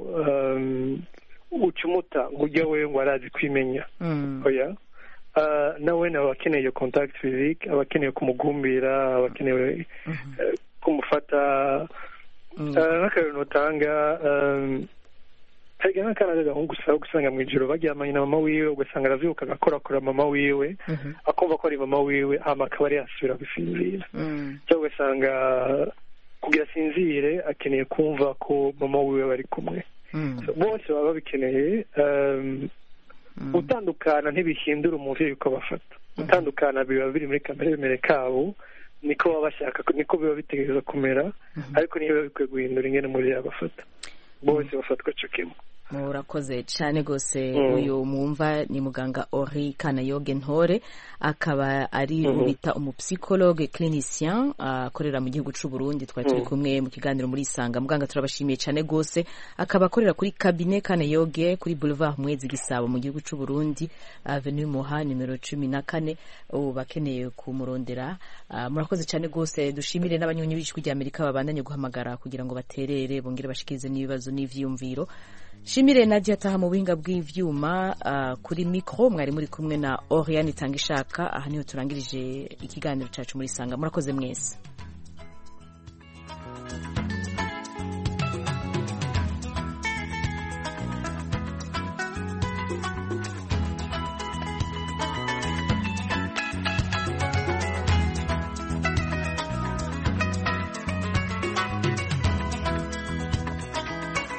ucumuta ngo ujya we ngo arazi kwimenya oya nawe aba akeneye iyo contact physique aba akeneye kumugumbira aba akeneye kumufata nk'akarero nutanga hari nk'akana k'agahungu usaba gusanga mu ijoro baryamanye na mama wiwe ugasanga aravyuka agakorakora mama wiwe akumva ko ari mama wiwe hama akaba ari yasubira gusinzira cyangwa ugasanga kugira asinzire akeneye kumva ko mama wiwe bari kumwe bose baba babikeneye gutandukana ntibihindura umuvyeyi uko bafata gutandukana biba biri muri kamere bimere kabo niko baba bashaka niko biba bitegereza kumera ariko niyo biba bikwiye guhindura ingene umuvyeyi abafata bose bafatwa co kimwe murakoze cyane rwose Mm. uyu mwumva ni muganga ori kanayoge ntore akaba ari Mhm. bita umupsikologe clinicien akorera mu gihugu cy'u Burundi twari turi Mm. kumwe mu kiganiro muri isanga muganga turabashimiye cyane rwose akaba akorera kuri kabine kanayoge kuri boulevard mwezi gisabo mu gihugu cy'u Burundi avenue muha nimero cumi na kane ubu bakeneye kumurondera Ah, murakoze cyane rwose dushimire n'abanyonyi b'ijwi rya amerika babandanye guhamagara kugira ngo baterere bongere bashikirize n'ibibazo n'ivyiyumviro shimire nadia taha mu buhinga bw'ivyuma ah, kuri mikro mwari muri kumwe na oriane itanga ishaka aha niho turangirije ikiganiro cacu muri sanga murakoze mwese